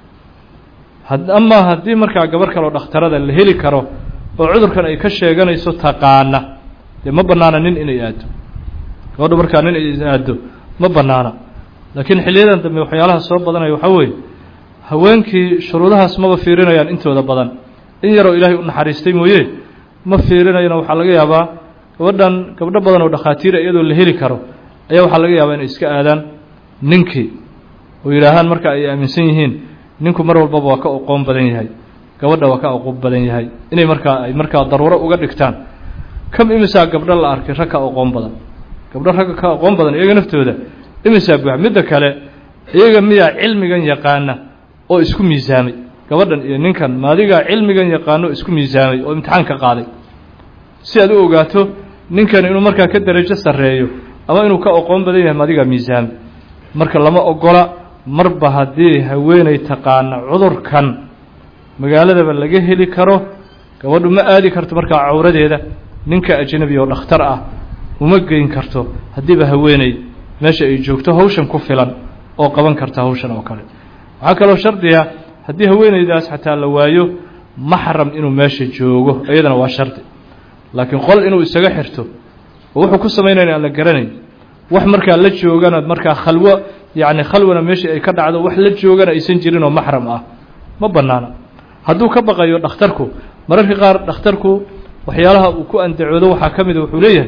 amaa haddii markaa gabarh kaloo dhakhtarada la heli karo oo cudurkan ay ka sheeganayso taqaana dee ma bannaana nin inay aado gabadhu markaa nin ay aado ma bannaana laakiin xiliyadan dambe waxyaalaha soo badanaya waxaa weeye haweenkii shuruudahaas maba fiirinayaan intooda badan in yaroo ilaahay u naxariistay mooye ma fiirinayana waxaa laga yaabaa gabadhan gabdho badan oo dhakhaatiira iyadoo la heli karo ayaa waxaa laga yaabaa inay iska aadaan ninkii oo yidhaahaan marka ay aaminsan yihiin ninku mar walbaba waa ka oqoon badan yahay gabadha waa ka oqoon badan yahay inay markaa ay markaa daruuro uga dhigtaan kam imisaa gabdho la arkay rag ka oqoon badan gabdho ragga ka oqoon badan iyaga naftooda imisaa buux midda kale iyaga miyaa cilmigan yaqaana oo isku miisaamay gabadhan iyo ninkan maadigaa cilmigan yaqaano isku miisaamay oo imtixaan ka qaaday si aad u ogaato ninkan inuu markaa ka darajo sarreeyo ama inuu ka oqoon badan yahay maadigaa miisaamay marka lama ogola marba haddii haweenay taqaana cudurkan magaaladaba laga heli karo gabadhu ma aadi karto markaa cawradeeda ninka ajnabi oo dhakhtar ah uma geyn karto haddiiba haweeney meesha ay joogto hawshan ku filan oo qaban karta hawshan oo kale waxaa kaloo shardiga haddii haweeneydaas xataa la waayo maxram inuu meesha joogo iyadana waa shardi laakiin qol inuu isaga xirto oo wuxuu ku samaynaya aan la garanayn wax markaa la joogana markaa khalwo yacni khalwana meeshii ay ka dhacdo wax la joogana aysan jirin oo maxram ah ma bannaana hadduu ka baqayo dhakhtarku mararka qaar dhakhtarku waxyaalaha uu ku andacoodo waxaa ka mida wuxuu leeyahay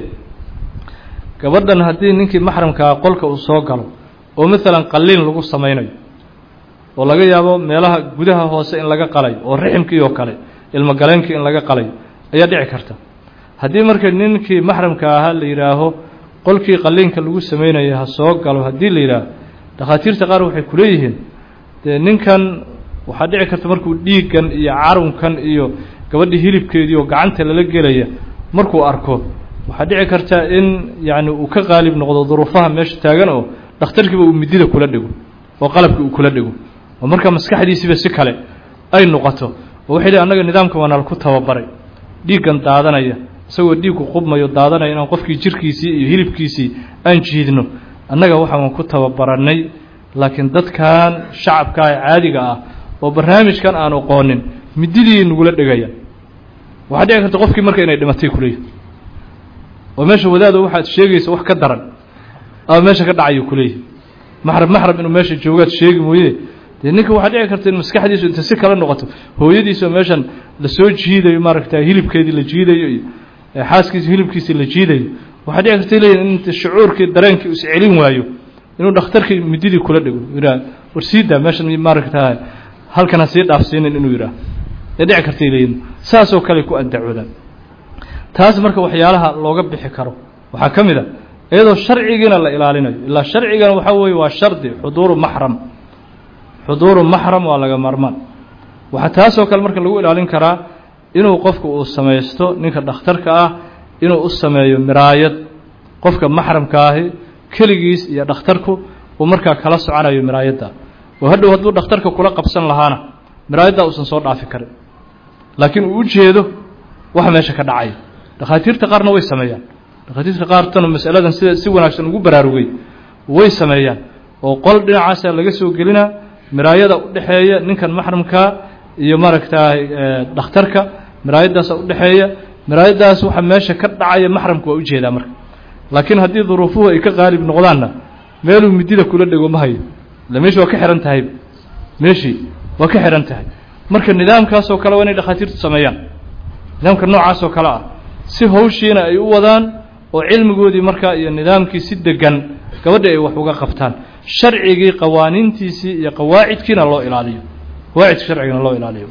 gabadhan haddii ninkii maxramkaa qolka uu soo galo oo maalan qalliin lagu samaynayo oo laga yaabo meelaha gudaha hoose in laga qalayo oo riximkii oo kale ilmogaleenkii in laga qalayo ayaa dhici karta haddii marka ninkii maxramka ahaa la yidhaaho qolkii qalliinka lagu samaynaya ha soo galo haddii la yidhaaho dhakhaatiirta qaar waxay ku leeyihiin dee ninkan waxaa dhici karta markuu dhiiggan iyo carunkan iyo gabadhii hilibkeedii oo gacanta lala gelaya markuu arko waxaa dhici karta in yacni uu ka qaalib noqdo duruufaha meesha taagan oo dhakhtarkiiba uu midida kula dhigo oo qalabkii uu kula dhigo oo marka maskaxdiisiiba si kale ay noqoto oo waxay leey annaga nidaamka waanal ku tababaray dhiiggan daadanaya isagoo dhiigku qubmayo daadanaya inaan qofkii jirkiisii iyo hilibkiisii aan jiidno annaga waxaan ku tababarannay laakiin dadkan shacabka ee caadiga ah oo barnaamijkan aan aqoonin mididii nagula dhegaya waxaa dhici karta qofkii marka inay dhimatay kuleeyahy oo meesha wadaado waxaad sheegaysa wax ka daran ama meesha ka dhacayo kuleeyahy maxram maxram inuu meesha joogaad sheegi mooye dee ninka waxaa dhici karta in maskaxdiisu inta si kala noqoto hooyadiisoo meeshan lasoo jiidayo maaragta hilibkeedii la jiidayo iyo xaaskiisi hilibkiisii la jiidayo waxaa dhici karta leeyihin in shucuurkii dareenkii is celin waayo inuu dhakhtarkii mididii kula dhigo yidhaah war siidaa meeshan maaragta halkan ha sii dhaafsiinin inuu yidhaah ee dhici kartay leeyihin saasoo kale ku andacoodaan taas marka waxyaalaha looga bixi karo waxaa ka mid a iyadoo sharcigiina la ilaalinayo ilaa sharcigana waxaa weeye waa shardi xuduuru maxram xuduuru maxram waa laga maarmaan waxaa taasoo kale marka lagu ilaalin karaa inuu qofku uu samaysto ninka dhakhtarka ah inuu u sameeyo miraayad qofka maxramka ahi keligiis iyo dhakhtarku uu markaa kala soconayo miraayadda oo hadhow hadduu dhakhtarka kula qabsan lahaana miraayaddaa uusan soo dhaafi karin laakiin uu u jeedo waxa meesha ka dhacaya dhakhaatiirta qaarna way sameeyaan dhakhaatiirta qaartana masaladan sida si wanaagsan ugu baraarugay way sameeyaan oo qol dhinacaasa laga soo gelinaa miraayada u dhexeeya ninkan maxramkaa iyo maaragtaay dhakhtarka miraayaddaasa u dhexeeya miraayaddaas waxa meesha ka dhacaya maxramka waa ujeedaa marka laakiin haddii duruufuhu ay ka qaalib noqdaanna meeluu midida kula dhego ma hayo illa meeshii waa ka xihan tahay meeshii waa ka xihan tahay marka nidaamkaasoo kale waa inay dhakhaatiirtu sameeyaan nidaamka noocaasoo kale ah si hawshiina ay u wadaan oo cilmigoodii markaa iyo nidaamkii si degan gabadha ay wax uga qabtaan sharcigii qawaaniintiisii iyo qawaacidkiina loo ilaaliyo qawaacidka sharcigana loo ilaaliyo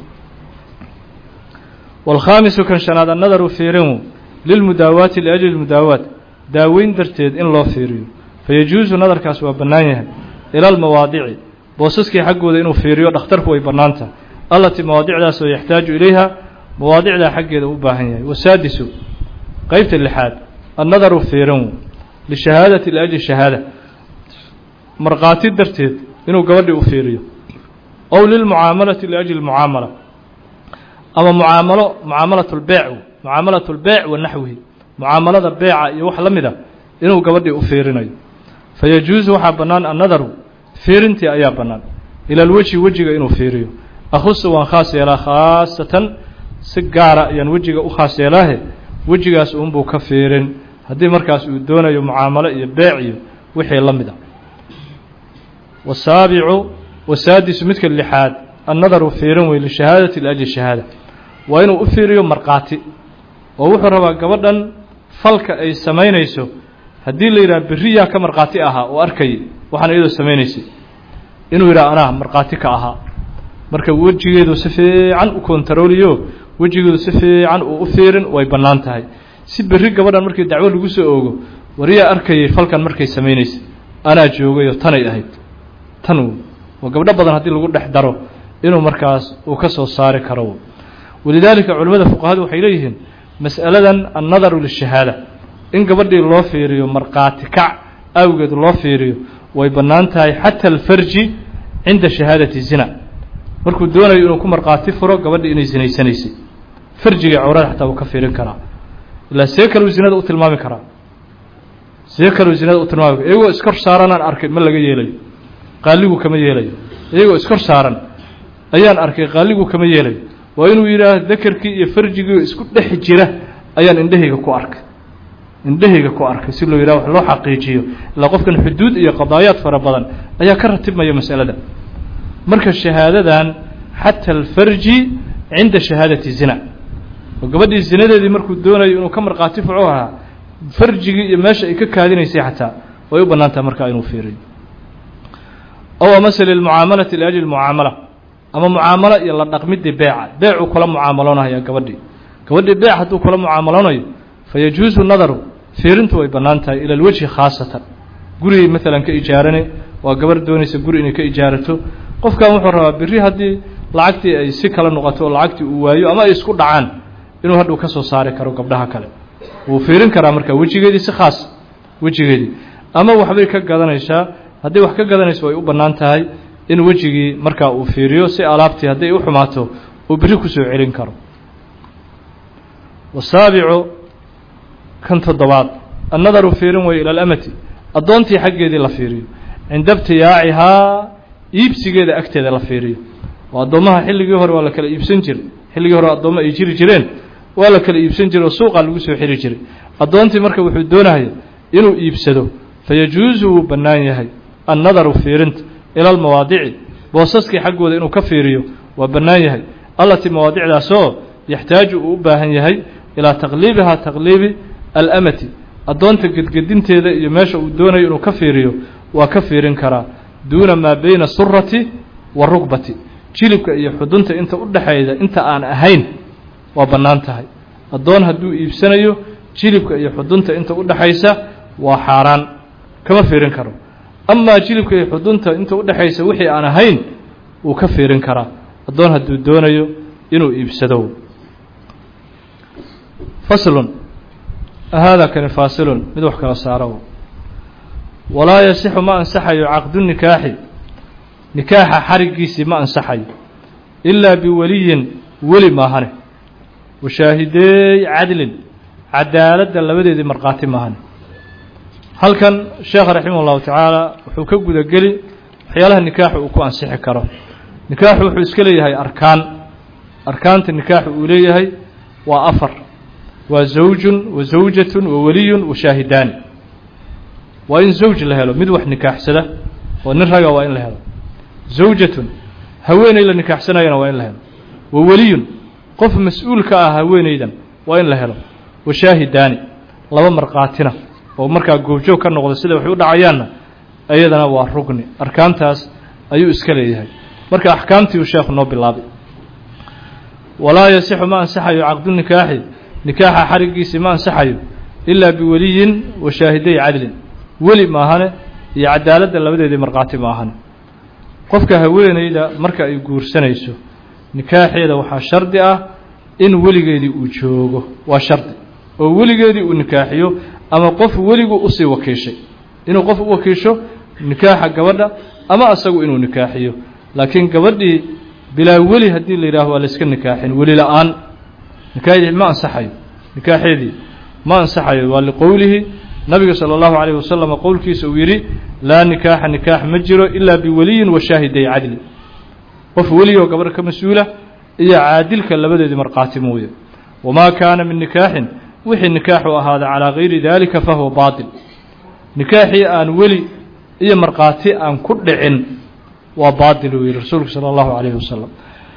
wاlkhaamisu kan shanaad annadaru fiirinu lilmudaawaati liajli mudaawaat daaweyn darteed in loo fiiriyo fayajuusu nadarkaas waa bannaan yahay ila almawaadici boosaskii xaggooda inuu fiiriyo dhakhtarku way bannaan tahay allatii mawaadicdaas oo yaxtaaju ilayha mawaadicdaa xaggeeda u baahan yahay wasaadisu qeybta lixaad annadaru fiirin lishahaadati liajli shahaada markhaati darteed inuu gabadhii u fiiriyo ow lilmucaamalati liajli mucaamala ama mucaamalo mucaamalat lbeec mucaamalat lbeec wa naxwihi mucaamalada beeca iyo wax la mid a inuu gabadhii u fiirinayo fayajuusu waxaa bannaan annadaru fiirintii ayaa bannaan ila alwejhi wejiga inuu fiiriyo akhusu waan khaas yeelaa khaasatan si gaara ayaan wejiga u khaas yeelaahe wejigaas uunbuu ka fiirin haddii markaas uu doonayo mucaamalo iyo beec iyo wixii la mid a wasaabicu wasaadisu midka lixaad annadaru fiirin wey lishahaadati liajli shahaada waa inuu u fiiriyo markhaati oo wuxuu rabaa gabadhan falka ay samaynayso haddii la yidhaha beriyaa ka markhaati ahaa oo arkayay waxaan iyadoo samaynaysay inuu yidhaha anaa markhaati ka ahaa marka wejigeedu si fiican u kontarooliyo wejigeedu si fiican uu u fiirin way bannaan tahay si berri gabadhan markii dacwo lagu soo oogo wariyaa arkayay falkan markay samaynaysay anaa joogayoo tanay ahayd tan oo gabdho badan haddii lagu dhex daro inuu markaas uu ka soo saari karo walidaalika culimmada fuqahadu waxay leeyihiin mas'aladan annadaru lishahaada in gabadhii loo fiiriyo markhaati kac awgeed loo fiiriyo way bannaan tahay xata alfarji cinda shahaadati zina markuu doonayo inuu ku markhaati furo gabadhii inay zinaysanaysay farjiga cawrada xataa wuu ka fiirin karaa ilaa see kaleu zinada u tilmaami karaa see kaleu zinada u tilmaami kara iyagoo iskor saaranaan arkay ma laga yeelayo qaaligu kama yeelayo iyagoo iskor saaran ayaan arkay qaaligu kama yeelayo waa inuu yidhaah dakarkii iyo farjigii isku dhex jira ayaan indhahayga ku arkay indhahayga ku arkay si loo yidhaha wax loo xaqiijiyo ilaa qofkan xuduud iyo qadaayaad fara badan ayaa ka ratibmaya masalada marka shahaadadan xata alfarji cinda shahaadati zina oo gabadhii zinadeedii markuu doonayo inuu ka markhaati fuco ahaa farjigii iyo meesha ay ka kaadinaysay xataa way u bannaan tahay markaa inuu fiiriyo ow amase lilmucaamalati liajli mucaamala ama mucaamalo iyo la dhaqmidii beeca beecuu kula mucaamaloonaya gabadhii gabadhii beec hadduu kula mucaamaloonayo fayajuusu nadaru fiirintu way bannaan tahay ila alwejhi khaasatan gurigay maalan ka ijaarane waa gabarh doonaysa guri inay ka ijaarato qofkan wuxuu rabaa berri haddii lacagtii ay si kala noqoto oo lacagtii uu waayo ama ay isku dhacaan inuu hadhuu ka soo saari karo gabdhaha kale wuu fiirin karaa marka wejigeedii si khaas wejigeedii ama waxbay ka gadanaysaa haddii wax ka gadanayso way u bannaan tahay in wejigii markaa uu fiiriyo si alaabtii hadday u xumaato uu berri kusoo celin karo wasaabicu kan toddobaad annadaru fiirin wey ila alamati addoontii xaggeedii la fiiriyo cinda ibtiyaacihaa iibsigeeda agteeda la fiiriyo oo addoommaha xilligii hore waa la kala iibsan jiray xilligii hore addoommo ay jiri jireen waa la kala iibsan jiray oo suuqaa lagu soo xiri jiray addoontii marka wuxuu doonaya inuu iibsado fayajuusu wuu bannaan yahay annadaru fiirinta ila almawaadici boosaskii xaggooda inuu ka fiiriyo waa bannaan yahay allatii mawaadicdaasoo yaxtaaju uu u baahan yahay ilaa taqliibihaa taqliibi alamati addoonta gedgedinteeda iyo meesha uu doonayo inuu ka fiiriyo waa ka fiirin karaa duuna maa bayna surati wa rugbati jilibka iyo xudunta inta u dhexayda inta aan ahayn waa bannaan tahay addoon hadduu iibsanayo jilibka iyo xudunta inta u dhaxaysa waa xaaraan kama fiirin karo amaa jilibka iyo xudunta inta u dhexaysa wixii aan ahayn wuu ka fiirin karaa addoon hadduu doonayo inuu iibsado faslun haadaa kani faasilun mid wax kala saaro walaa yasixu ma ansaxayo caqdu nikaaxi nikaaxa xarigiisii ma ansaxayo ilaa biweliyin weli maahane washaahideey cadlin cadaaladda labadeedii markhaati maahane halkan sheekh raximah ullahu tacaala wuxuu ka gudageli waxyaalaha nikaaxu uu ku ansixi karo nikaaxu wuxuu iska leeyahay arkaan arkaanta nikaaxu uu leeyahay waa afar waa zawjun wa zawjatun wa weliyun wa shaahidaani waa in zawj la helo mid wax nikaaxsada oo nin raga waa in la helo zawjatun haweeney la nikaaxsanayana waa in la helo wa weliyun qof mas-uul ka ah haweeneydan waa in la helo wa shaahidaani laba markhaatina oo markaa goobjoog ka noqda sida waxay u dhacayaanna iyadana waa rugni arkaantaas ayuu iska leeyahay marka axkaamtii uu sheekhu noo bilaabay walaa yasixu ma ansaxayo caqdu nikaaxi nikaaxa xarigiisii ma ansaxayo ilaa biweliyin wa shaahiday cadlin weli maahane iyo cadaaladda labadeedii markhaati maahane qofka haweeneyda marka ay guursanayso nikaaxeeda waxaa shardi ah in weligeedii uu joogo waa shardi oo weligeedii uu nikaaxiyo ama qof weligu usii wakiishay inuu qof u wakiisho nikaaxa gabadha ama asagu inuu nikaaxiyo laakiin gabadhii bilaa weli haddii la yidhaaho waa layska nikaaxin weli la-aan nikaaxdii ma ansaxayo nikaaxeedii ma ansaxayo waa liqowlihi nabiga salى اllahu عalيه wasalam qowlkiisa uu yidhi laa nikaaxa nikaax ma jiro ilaa biweliyin wa shaahiday cadli qof weligoo gabadha ka mas-uula iyo caadilka labadeedii markhaati mooye wamaa kaana min nikaaxin wixii nikaaxu ahaada calىa gayri dalika fahuwa baaطil nikaaxii aan weli iyo markhaati aan ku dhicin waa baaطil uu yihi rasuulku salى اllahu عalيh wasalam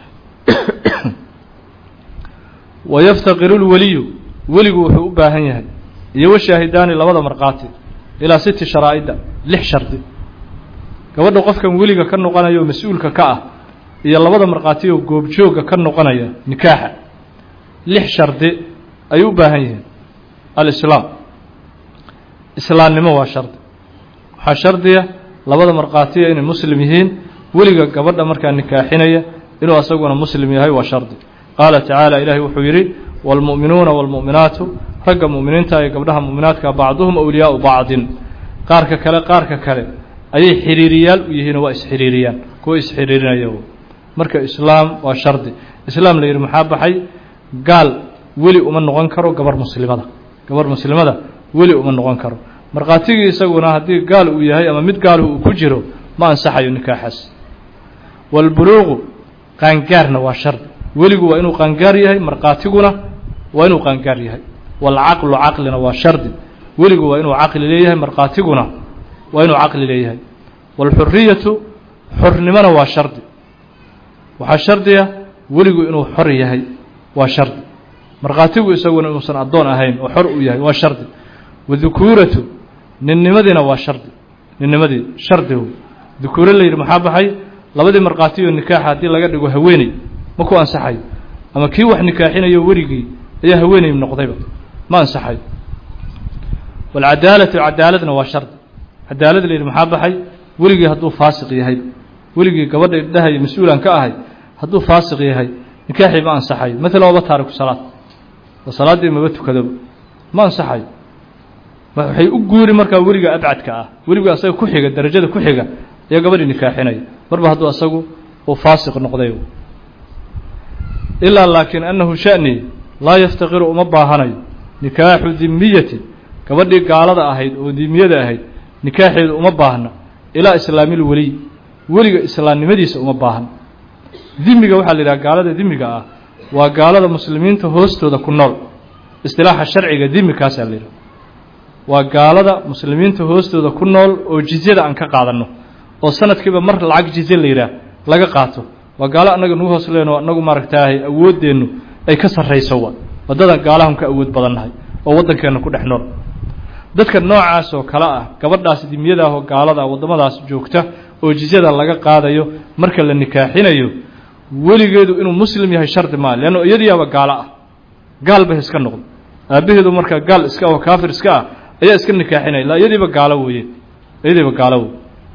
wayaftaqiru اlweliyu weligu wuxuu u baahan yahay iyo washaahidaani labada markhaati ilaa siti sharaa'ida lix shardi gabadha qofkan weliga ka noqonaya oo mas-uulka ka ah iyo labada markhaati oo goobjoogga ka noqonaya nikaaxa lix shardi ayay u baahan yihiin alislaam islaamnimo waa shardi waxaa shardiya labada markhaatiya inay muslim yihiin weliga gabadha markaa nikaaxinaya inuu asaguna muslim yahay waa shardi qaala tacaala ilaahay wuxuu yidhi wاlmu'minuuna wاlmu'minaatu ragga mu'miniinta iyo gabdhaha mu'minaadka bacduhum awliyaau bacdin qaarka kale qaarka kale ayay xiriiriyaal u yihiinoo waa isxiriiriyaan kuwa isxiriirinaya marka islaam waa shardi islaam la yidhi maxaa baxay gaal weli uma noqon karo gabarh muslimada gabarh muslimada weli uma noqon karo markhaatigii isaguna haddii gaal uu yahay ama mid gaaluhu uu ku jiro ma ansaxayo nikaaxaas wاlbuluuqu qaangaarna waa shardi weligu waa inuu qaangaar yahay markhaatiguna waa inuu qaangaar yahay waalcaqlu caqlina waa shardi weligu waa inuu caqli leeyahay markhaatiguna waa inuu caqli leeyahay waalxuriyatu xornimona waa shardi waxaa shardiya weligu inuu xor yahay waa shardi markhaatigu isaguna inuusan addoon ahayn oo xor uu yahay waa shardi wadukuuratu ninnimadiina waa shardi ninnimadii shardi wey dukuuro la yidhi maxaa baxay labadii markhaatiyo nikaaxa haddii laga dhigo haweeney ma ku ansaxayo ama kii wax nikaaxinayo werigii ayaa haweeney noqdayba ma ansaxayo waalcadaalatu cadaaladna waa shardi cadaalad la yidhi maxaa baxay weligii hadduu faasiq yahay weligii gabadha idhahay mas-uulan ka ahay hadduu faasiq yahay nikaaxii ma ansaxayo maalan waaba taariku salaad oo salaaddii maba tukadoba ma ansaxayo waxay u guuri markaa weliga abcadka ah weliga asaga ku xiga darajada ku xiga ayaa gabadhii nikaaxinaya marba hadduu asagu uu faasiq noqday ilaa laakiin annahu sha'ni laa yaftaqiru uma baahanayo nikaaxu dimiyatin gabadhii gaalada ahayd oo dimiyada ahayd nikaaxeedu uma baahna ilaa islaamil weliy weliga islaamnimadiisa uma baahna dimiga waxaa la yidhaha gaalada dimiga ah waa gaalada muslimiinta hoostooda ku nool istilaaxa sharciga dimi kaasaa la yidhaha waa gaalada muslimiinta hoostooda ku nool oo jizyada aan ka qaadanno oo sanadkiiba mar lacag jizye la yidhaah laga qaato waa gaalo annaga nugu hoos leenoo annagu maaragtaahay awooddeennu ay ka sarrayso wa waddadan gaalahan ka awood badannahay oo waddankeenna ku dhex nool dadka noocaas oo kale ah gabadhaas dimiyada ah oo gaalada ah waddamadaas joogta oo jizyada laga qaadayo marka la nikaaxinayo weligeedu inuu muslim yahay shardi maa leanno iyadiyaaba gaalo ah gaalba iska noqdo aabbaheedu markaa gaal iska oo kaafir iska ah ayaa iska nikaaxinaya ilaa iyadiiba gaalo weeye iyadiiba gaalo wey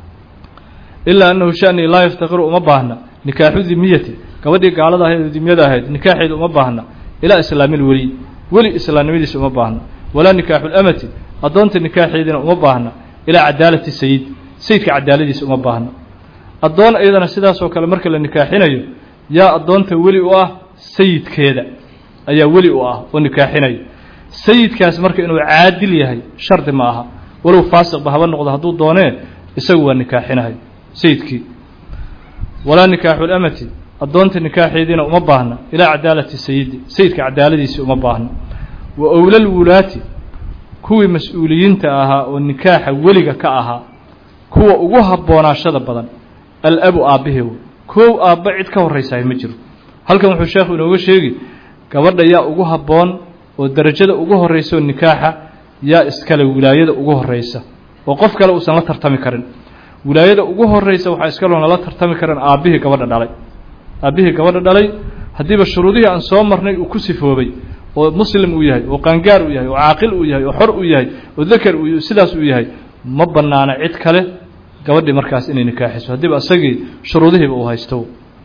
ilaa annahu shani laa yaftaqiru uma baahna nikaaxu dimiyati gabadhii gaalada ahayd oo dimyada ahayd nikaaxeedu uma baahna ilaa islaamil weliy weli islaamnimadiisa uma baahna walaa nikaaxu lamati addoonta nikaaxeediina uma baahna ilaa cadaalati sayid sayidka cadaaladiisa uma baahna addoon iyadana sidaasoo kale marka la nikaaxinayo yaa addoonta weli u ah sayidkeeda ayaa weli u ah oo nikaaxinayo sayidkaas marka inuu caadil yahay shardi ma aha walow faasiqba haba noqdo hadduu doonee isagu waa nikaaxinahay sayidkii walaa nikaaxu lamati addoonta nikaaxeediina uma baahna ilaa cadaalati sayidi sayidka cadaaladiisii uma baahna wa owlal wulaati kuwii mas-uuliyiinta ahaa oo nikaaxa weliga ka ahaa kuwa ugu habboonaashada badan alabu aabbahe wey koow aabba cid ka horraysahay ma jiro halkan wuxuu sheekhu inooga sheegi gabadha yaa ugu habboon oo derajada ugu horraysa oo nikaaxa yaa iskale wilaayada ugu horraysa oo qof kale uusan la tartami karin wilaayada ugu horraysa waxaa iskaloo nala tartami karan aabbihii gabadha dhalay aabbihii gabadha dhalay haddiiba shuruudihii aan soo marnay uu ku sifoobay oo muslim uu yahay oo qaangaar uu yahay oo caaqil uu yahay oo xor uu yahay oo dakar uu sidaas uu yahay ma bannaana cid kale gabadhii markaas inay nikaaxiso haddiiba isagii shuruudihiiba uu haysto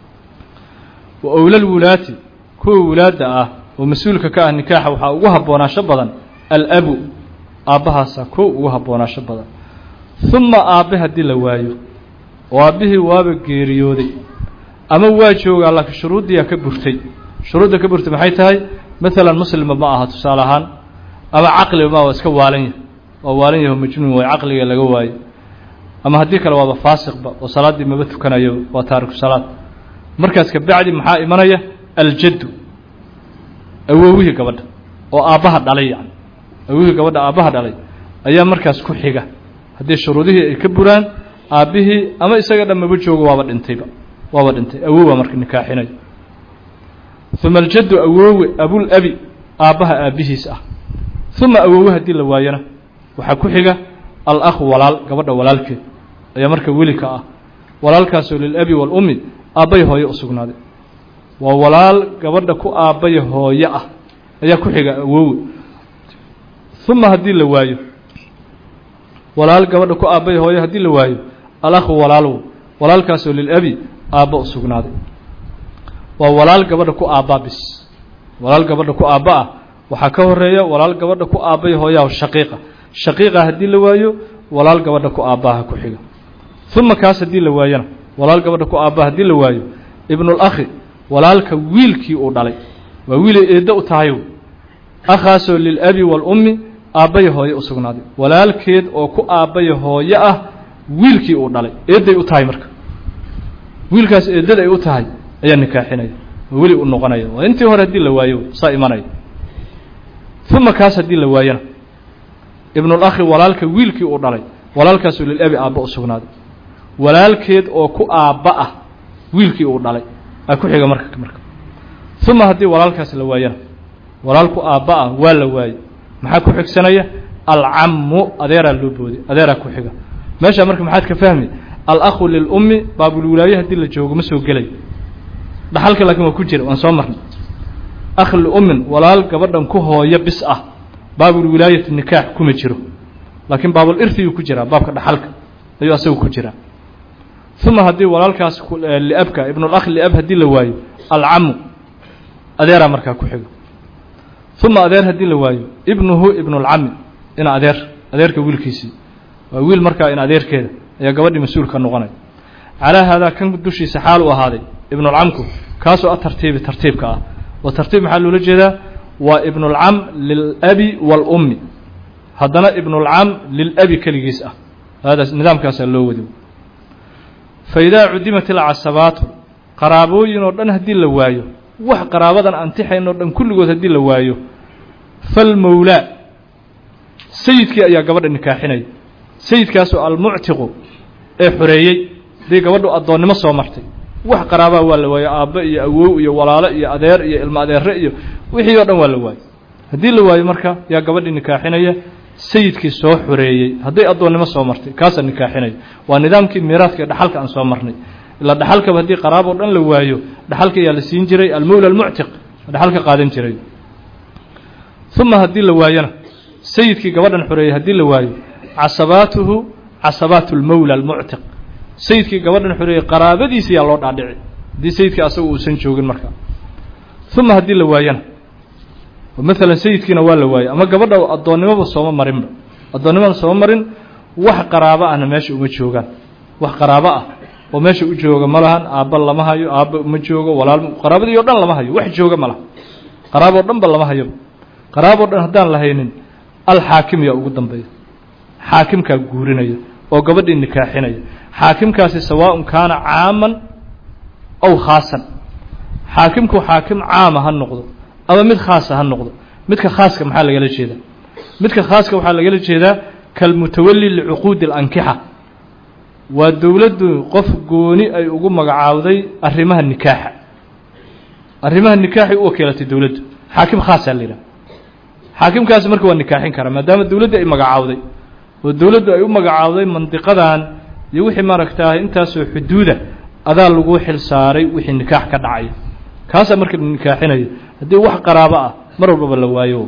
wa owlal wulaati kuwa wulaadda ah oo mas-uulka ka ah nikaaxa waxaa ugu habboonaasho badan alabu aabbahaasa kow ugu habboonaasho badan uma aabbe haddii la waayo oo aabbihii waaba geeriyooday ama waa joogaa laakiin shuruuddiiyaa ka burtay shuruudda ka burtay maxay tahay maalan muslimba ma aha tusaale ahaan ama caqliba ma waa iska waalan yahay waa waalan yahay oo majnuun way caqliga laga waayo ama haddii kale waaba faasiqba oo salaaddii maba tukanayo waa taariku salaad markaas kabacdi maxaa imanaya aljaddu awowihii gabadha oo aabbaha dhalay yani awowihii gabadha aabbaha dhalay ayaa markaas ku xiga haddii shuruudihii ay ka buraan aabbihii ama isaga dhan maba joogo waaba dhintayba waaba dhintay awowa marka nikaaxinayo uma aljaddu awoowe abulabi aabbaha aabbihiis ah uma awoowe haddii la waayona waxaa ku xiga alakhu walaal gabadha walaalkeed ayaa marka weli ka ah walaalkaasoo lilabi waalummi aabbay hooye u sugnaaday waa walaal gabadha ku aabbaya hooye ah ayaa ku xiga awoowe uma haddii la waayo walaal gabadha ku aabbaya hooye haddii la waayo alakhu walaalow walaalkaasoo lilabi aabba u sugnaaday waa walaal gabadha ku aabbaa bis walaal gabadha ku aabba ah waxaa ka horeeya walaal gabadha ku aabbaya hooyaha shaqiiqa shaqiiqa haddii la waayo walaal gabadha ku aabbaha ku xiga uma kaas haddii la waayona walaal gabadha ku aabbaha haddii la waayo ibnulakhi walaalka wiilkii uu dhalay waa wiilay eeddo u tahay akhaasoo lilabi waalummi aabbaya hooye u sugnaaday walaalkeed oo ku aabbaya hooye ah wiilkii uu dhalay eedday u tahay marka wiilkaas eeddada ay u tahay ayaa nikaaxinaya oo weli u noqonaya waa intii hore haddii la waayo saa imanaya uma kaas haddii la waayona ibnulakhi walaalka wiilkii uu dhalay walaalkaasoo lilabi aabba u sugnaaday walaalkeed oo ku aabba ah wiilkii uu dhalay aa ku xiga marka marka uma haddii walaalkaas la waayana walaal ku aabba ah waa la waayey maxaa ku xigsanaya alcammu adeeraa loo booday adeeraa ku xiga meeshaa marka maxaad ka fahmi alakhu lilummi baabulwilaaye haddii la joogo ma soo gelay dhaxalka laakiin waa ku jira waan soo marnay akh liummin walaal gabadhan ku hooyo bis ah baabulwilaayati nikaax kuma jiro laakiin baabul irthiyuu ku jiraa baabka dhaxalka ayuu asagu ku jiraa uma haddii walaalkaas liabka ibnulakh liab haddii la waayo alcamu adeeraa markaa ku xigo uma adeer haddii la waayo ibnuhu ibnulcami ina adeer adeerka wiilkiisii waa wiil markaa in adeerkeeda ayaa gabadhii mas-uulka noqonaya calaa haadaa kan dushiisa xaal u ahaaday ibnulcamku kaasoo a tartiibi tartiibka ah oo tartiib maxaa loola jeedaa waa ibnulcam lilabi waalummi haddana ibnulcam lilabi keligiis ah hadaas nidaamkaasaa loo wadi fa idaa cudimat ilcasabaatu qaraabooyin oo dhan haddii la waayo wax qaraabadan antixayn oo dhan kulligood haddii la waayo falmowlaa sayidkii ayaa gabadha nikaaxinaya sayidkaasoo almuctiqu ee xoreeyey haddii gabadhu addoonnimo soo martay wax qaraabaa waa la waayo aabbe iyo awow iyo walaalo iyo adeer iyo ilmo adeere iyo wixii oo dhan waa la waayo haddii la waayo marka yaa gabadhii nikaaxinaya sayidkii soo xoreeyey hadday addoonnimo soo martay kaasaa nikaaxinaya waa nidaamkii miiraadka ee dhaxalka aan soo marnay ilaa dhaxalkaba haddii qaraab oo dhan la waayo dhaxalka ayaa la siin jiray almowla almuctiq dhaxalka qaadan jiray uma haddii la waayona sayidkii gabadhan xoreeyey haddii la waayo casabaatuhu casabaatu lmowla almuctiq sayidkii gabadhan xoreeyey qaraabadiisa yaa loo dhaadhici haddii sayidkii asaga uusan joogin markaa uma haddii la waayona maalan sayidkiina waa la waayey ama gabadha addoonnimoba sooma marinba addoonnimada sooma marin wax qaraabo ahna meesha uma joogaan wax qaraabo ah oo meesha u jooga ma lahan aabba lama hayo aabba uma joogo walaal qaraabadii o dhan lama hayo wax jooga ma laha qaraaboo dhan ba lama hayo qaraaboo dhan haddaan la haynin alxaakim yaa ugu dambeeya xaakimkaa guurinaya oo gabadhii nikaaxinaya xaakimkaasi sawaaءun kaana caaman aw khaasan xaakimku xaakim caama ha noqdo ama mid khaasa ha noqdo midka khaaska maxaa lagala jeedaa midka khaaska waxaa lagala jeedaa kalmutawali licuquudi اlankixa waa dowladdu qof gooni ay ugu magacaawday arrimaha nikaaxa arrimaha nikaaxay u wakiilatay dowladdu xaakim khaasaa la yidhaha xaakimkaasi marka waa nikaaxin karaa maadaama dowladdu ay magacaawday oo dowladdu ay u magacaawday mandiqadan iyo wixii maaragtaah intaasoo xuduuda adaa lagu xil saaray wixii nikaax ka dhacaya kaasaa marka la nikaaxinayo haddii wax qaraabo ah mar walbaba la waayo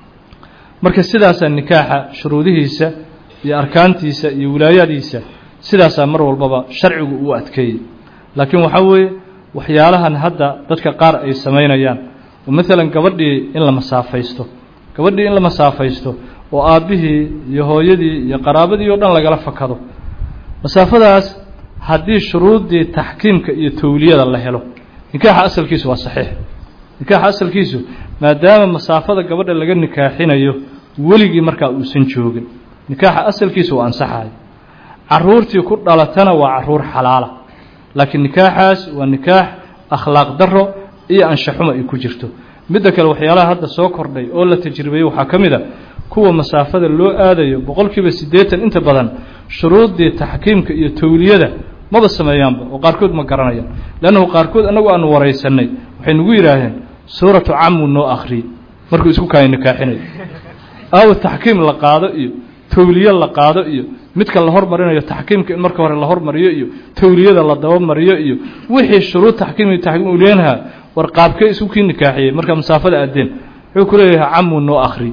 marka sidaasaa nikaaxa shuruudihiisa iyo arkaantiisa iyo wilaayadiisa sidaasaa mar walbaba sharcigu uu adkeeyey laakiin waxaa weeye waxyaalahan hadda dadka qaar ay samaynayaan oo maalan gabadhii in la masaafaysto gabadhii in la masaafaysto oo aabbihii iyo hooyadii iyo qaraabadii oo dhan lagala fakado masaafadaas haddii shuruuddii taxkiimka iyo towliyada la helo nikaaxa asalkiisu waa saxiix nikaaxa asalkiisu maadaama masaafada gabadha laga nikaaxinayo weligii markaa uusan joogin nikaaxa asalkiisu waa ansaxayo caruurtii ku dhalatana waa caruur xalaala laakiin nikaaxaas waa nikaax akhlaaq daro iyo anshaxuma ay ku jirto midda kale waxyaalaha hadda soo kordhay oo la tajribeeyey waxaa ka mid a kuwa masaafada loo aadayo boqol kiiba siddeetan inta badan shuruuddii taxkiimka iyo towliyada maba sameeyaanba oo qaarkood ma garanayaan leannahu qaarkood annagu aanu waraysanay waxay nagu yidhaaheen suuratu camuu noo akhriyey markuu isku kaaya nikaaxinayo aawa taxkiim la qaado iyo towliye la qaado iyo midka la hormarinayo taxkiimka in marka hore la hormariyo iyo towliyada la dabamariyo iyo wixii shuruud taxkiim iyo taxkiim uu leenahaa war qaabkee isku kii nikaaxiyey markaa masaafada aadeen wuxuu ku leeyahay camuu noo akhri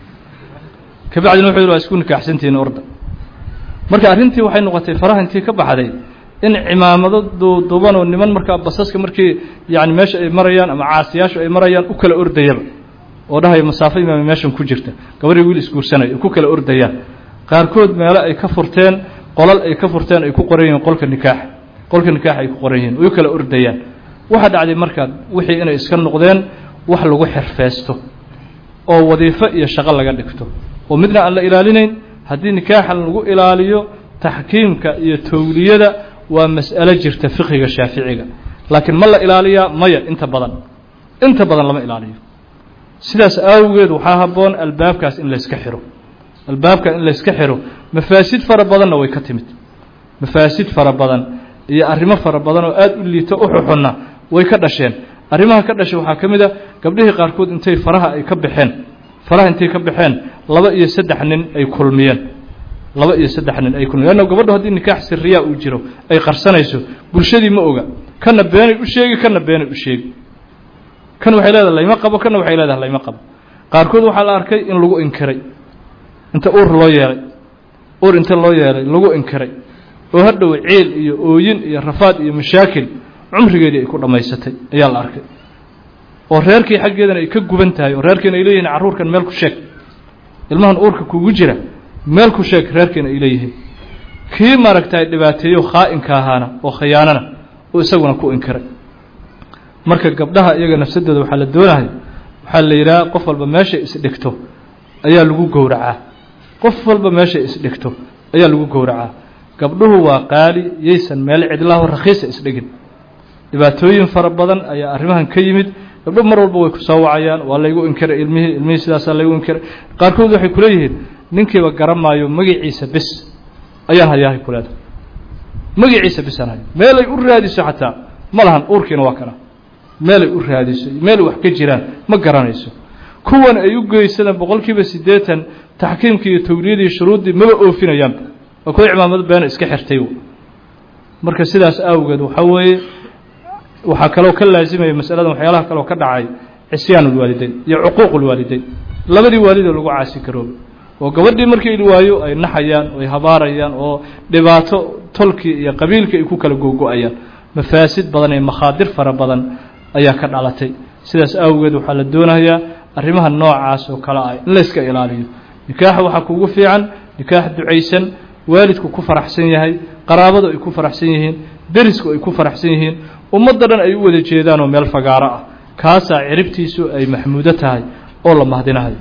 kabacdina wuxuu yidhi waa isku nikaaxsantihiin orda marka arrintii waxay noqotay faraha intii ka baxday in cimaamado duuduuban oo niman markaa basaska markii yani meesha ay marayaan ama caasiyaashu ay marayaan u kala ordayaba oo dhahaya masaafo imaama meeshan ku jirta gabadhii wiil isguursanaya ku kala ordayaan qaarkood meelo ay ka furteen qolal ay ka furteen ay ku qoran yihiin qolka nikaaxa qolka nikaaxa ay ku qoran yihiin way kala ordayaan waxaa dhacday markaa wixii inay iska noqdeen wax lagu xirfeysto oo wadiifo iyo shaqo laga dhigto oo midna aan la ilaalinayn haddii nikaaxan lagu ilaaliyo taxkiimka iyo towliyada waa mas'alo jirta fiqiga shaaficiga laakiin ma la ilaaliyaa maya inta badan inta badan lama ilaaliyo sidaas awgeed waxaa habboon albaabkaas in layska xiro albaabka in layska xiro mafaasid fara badanna way ka timid mafaasid fara badan iyo arrimo fara badan oo aada u liito u xuxunna way ka dhasheen arrimaha ka dhashay waxaa ka mid a gabdhihii qaarkood intay faraha ay ka baxeen faraha intay ka baxeen laba iyo saddex nin ay kulmiyeen laba iyo saddex nin ay kulmiyeen leanna gabadho haddii nikaax siriyaa uu jiro ay qarsanayso bulshadii ma oga kana beenay u sheegi kana beenay u sheegi kan waxay leedahay layma qabo kana waxay leedahay layma qabo qaarkood waxaa la arkay in lagu inkiray inta uur loo yeelay uur inta loo yeelay lagu inkiray oo hadhow ciil iyo ooyin iyo rafaad iyo mashaakil cumrigeedii ay ku dhammaysatay ayaa la arkay oo reerkii xaggeedana ay ka guban tahay oo reerkiina ay leeyihin carruurkan meel ku sheeg ilmahan uurka kugu jira meel ku sheeg reerkiina ay leeyihiin kii maaragtay dhibaateeyo khaa'inka ahaana oo khiyaanana oo isaguna ku inkiray marka gabdhaha iyaga nafsadooda waxaa la doonahay waxaa la yidhaha qof walba meeshay isdhigto ayaa lagu gowracaa qof walba meeshay isdhigto ayaa lagu gowracaa gabdhuhu waa qaali yaysan meel cidlaho rakhiisa isdhigin dhibaatooyin fara badan ayaa arrimahan ka yimid gabdho mar walba way ku soo wacayaan waa laygu inkiray ilmihii ilmihii sidaasaa laygu inkiray qaarkood waxay ku leeyihiin ninkiiba garamaayo magaciisa bis ayaan hayaahay ku leedahay magaciisa bisaan hayo meelay u raadiso xataa ma lahan uurkiina waa kana meelay u raadiso meelay wax ka jiraan ma garanayso kuwan ay u geysadaan boqol kiiba siddeetan taxkiimkii iyo tawliyadii shuruuddii maba oofinayaanba waa kuwa cimaamado beena iska xirtay marka sidaas awgeed waxaa weeye waxaa kaloo ka laasimaya masaladan waxyaalaha kaloo ka dhacay cisyaan ulwaalideyn iyo cuquuq ulwaalideyn labadii waalidoo lagu caasi garoobay oo gabadhii markii la waayo ay naxayaan ay habaarayaan oo dhibaato tolkii iyo qabiilkii ay ku kala googo-ayaan mafaasid badan iyo makhaadir fara badan ayaa ka dhalatay sidaas awgeed waxaa la doonayaa arrimaha noocaas oo kale ah in la yska ilaaliyo nikaaxa waxaa kugu fiican nikaax ducaysan waalidku ku faraxsan yahay qaraabadu ay ku faraxsan yihiin derisku ay ku faraxsan yihiin ummadda dhan ay u wada jeedaan oo meel fagaaro ah kaasaa ciribtiisu ay maxmuudo tahay oo la mahdinahayo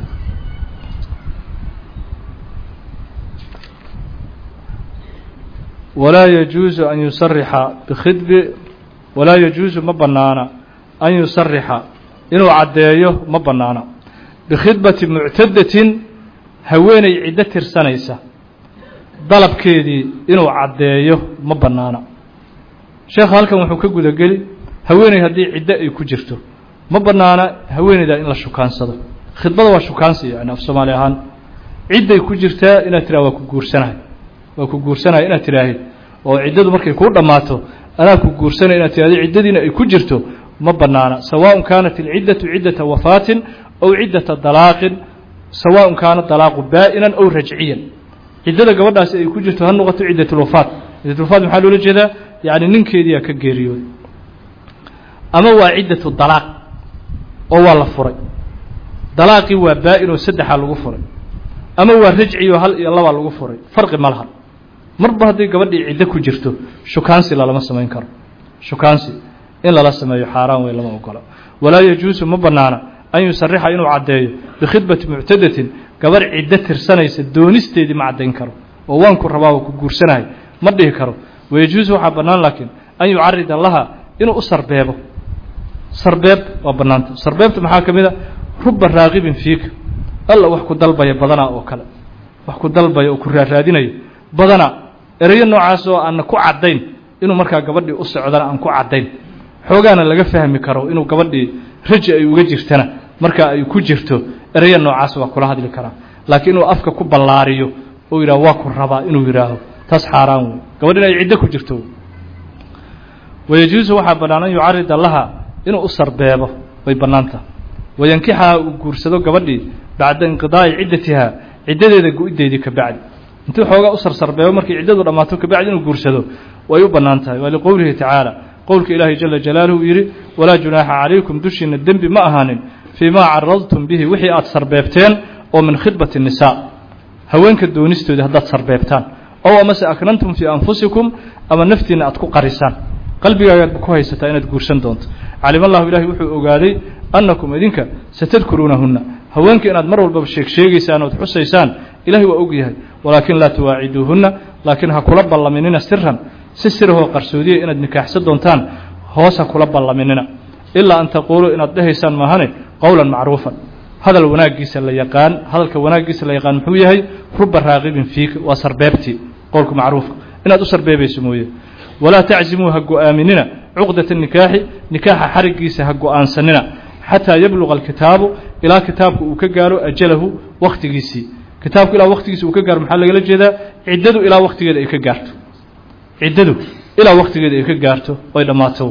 walaa yajuusu an yusarixa bikhidbi walaa yajuusu ma bannaana an yusarixa inuu caddeeyo ma bannaana bikhidbati muctadatin haweenay ciddo tirsanaysa dalabkeedii inuu caddeeyo ma bannaana sheekha halkan wuxuu ka gudageli haweeney haddii ciddo ay ku jirto ma bannaana haweeneyda in la shukaansado khidbada waa shukaansi yani af soomaali ahaan cidday ku jirtaa inaad tiraha waa ku guursanahay waa ku guursanaya inaad tidhaahid oo ciddadu markay kuu dhammaato anaa ku guursanaya inaad tidhahdo ciddadiina ay ku jirto ma bannaana sawaaءun kaanat ilciddatu ciddata wafaatin aw ciddata dalaaqin sawaaءun kaana dalaaqu baa'inan aw rajciyan ciddada gabadhaasi ay ku jirto ha noqoto ciddatulwafaat ciddatulwafaat maxaa loola jeedaa yacni ninkeediyaa ka geeriyooday ama waa ciddatu dalaaq oo waa la furay dalaaqii waa baa-in oo saddexaa lagu furay ama waa rajci oo hal iyo labaa lagu furay farqi ma laha marba haddii gabadhii ciddo ku jirto shukaansi lalama samayn karo shukaansi in lala sameeyo xaaraan wey lama ogola walaa yajuusu ma bannaana an yusarixa inuu caddeeyo bikhidbati muctadatin gabarh ciddo tirsanaysa doonisteedii ma caddayn karo oo waanku rabaa oo ku guursanahay ma dhihi karo wayajuusu waxaa bannaan laakiin an yucarida laha inuu u sarbeebo sarbeeb waa bannaanta sarbeebta maxaa ka mid a ruba raaqibin fiika alla wax ku dalbaya badanaa oo kale wax ku dalbaya oo ku raaraadinayo badanaa ereyo noocaas oo aanna ku caddayn inuu markaa gabadhii u socdana aan ku caddayn xoogaana laga fahmi karo inuu gabadhii raji ay uga jirtana markaa ay ku jirto ereyo noocaas waa kula hadli karaa laakiin inuu afka ku ballaariyo oo yidhaho waa ku rabaa inuu yidhaaho taas xaaraan wey gabadh in ay ciddo ku jirto wayajuusu waxaa bannaan an yucarida laha inuu u sarbeebo way bannaantaha wayankixaha uu guursado gabadhii bacda inqidaa'i ciddatihaa ciddadeeda go-ideedii ka bacdi intuu xoogaa u sarsarbeebo markay ciddadu dhammaato kabacdi inuu guursado way u bannaan tahay waa liqowlihi tacaala qowlka ilaahay jala jalaaluhu yidhi walaa junaaxa calaykum dushiina dembi ma ahaanin fii maa caradtum bihi wixii aad sarbeebteen oo min khidbati nisaa haweenka doonistoodii haddaad sarbeebtaan ow amase aknantum fii anfusikum ama naftiinna aad ku qarisaan qalbigaagaadba ku haysataa inaad guursan doonto calima allahu ilahi wuxuu ogaaday annakum idinka satadkuruunahunna haweenka inaad mar walbaba sheeg sheegaysaan ood xusaysaan ilahay waa og yahay walaakin laa tuwaaciduuhunna laakiin ha kula ballaminina siran si sirahoo qarsoodiya inaad nikaaxsan doontaan hoos ha kula ballaminina ilaa an taquuluu inaad dhehaysaan maahane qowlan macruufan hadal wanaaggiisa la yaqaan hadalka wanaaggiisa la yaqaan muxuu yahay ruba raaqibin fiika waa sarbeebtii qowlka macruufka inaad u sarbeebayso mooye walaa taczimuu ha go-aaminina cuqdata nikaaxi nikaaxa xarigiisa ha go-aansanina xataa yabluqa alkitaabu ilaa kitaabku uu ka gaaro ajalahu wakhtigiisii kitaabku ilaa wakhtigiisi uu ka gaaro maxaa lagala jeedaa ciddadu ilaa wakhtigeeda ay ka gaarto ciddadu ilaa wakhtigeeda ay ka gaarto oy dhammaato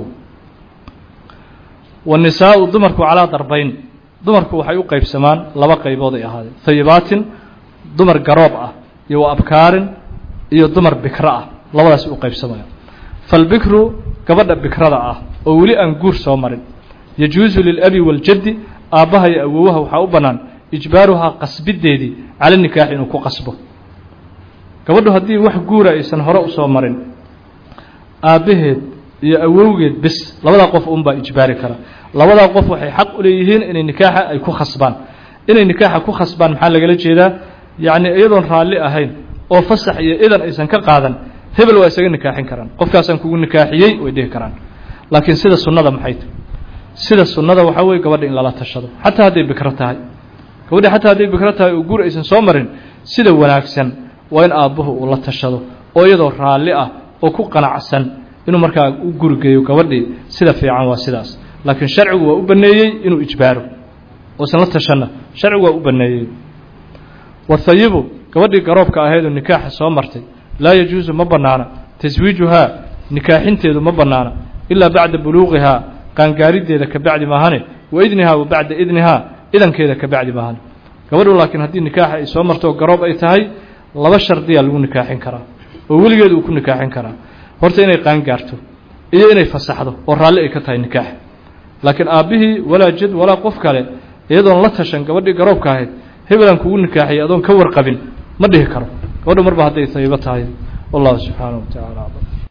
wanisaau dumarku calaa darbayn dumarku waxay u qaybsamaan laba qaybood ay ahaadeen hayibaatin dumar garoob ah iyo wa abkaarin iyo dumar bikro ah labadaas u qaybsamaya falbikru gabadha bikrada ah oo weli aan guur soo marin yajuusu lilabi waaljaddi aabbaha iyo awowaha waxaa u bannaan ijbaaruhaa qasbideedii cala nikaax inuu ku qasbo gabadhu haddii wax guura aysan hore usoo marin aabbaheed iyo awowgeed bis labadaa qof unbaa ijbaari kara labadaa qof waxay xaq u leeyihiin inay nikaaxa ay ku khasbaan inay nikaaxa ku khasbaan maxaa lagala jeedaa yacni iyadoon raalli ahayn oo fasax iyo idan aysan ka qaadan hebel waa isaga nikaaxin karaan qofkaasaan kugu nikaaxiyey way dhihi karaan laakiin sida sunnada maxay tahy sida sunnada waxaa weye gabadha in lala tashado xataa hadday bikro tahay gabadha xataa hadday bikro tahay oo guur aysan soo marin sida wanaagsan waa in aabbuhu uu la tashado oo iyadoo raalli ah oo ku qanacsan inuu markaa u gurigeeyo gabadhii sida fiican waa sidaas laakiin sharcigu waa u baneeyey inuu ijbaaro oosan la tashanna sharcigu waa u baneeyey wathayibu gabadhii garoobka ahaydoo nikaaxa soo martay laa yajuusu ma bannaana taswiijuhaa nikaaxinteedu ma bannaana ilaa bacda buluuqihaa qaangaariddeeda ka bacdi maahane wa idnihaa wa bacda idnihaa idankeeda ka bacdi maahane gabadhu laakiin haddii nikaaxa ay soo marto oo garoob ay tahay laba shardiyaa lagu nikaaxin karaa oo weligeed uu ku nikaaxin karaa horta inay qaan gaarto iyo inay fasaxdo oo raalli ay ka tahay nikaax laakiin aabbihii walaa jid walaa qof kale iyadoon la tashan gabadhii garoobka ahayd hebelan kugu nikaaxiyay adoon ka warqabin ma dhihi karo gabadha marba hadday tayibo tahay wallahu subxaanahu wa tacala aclam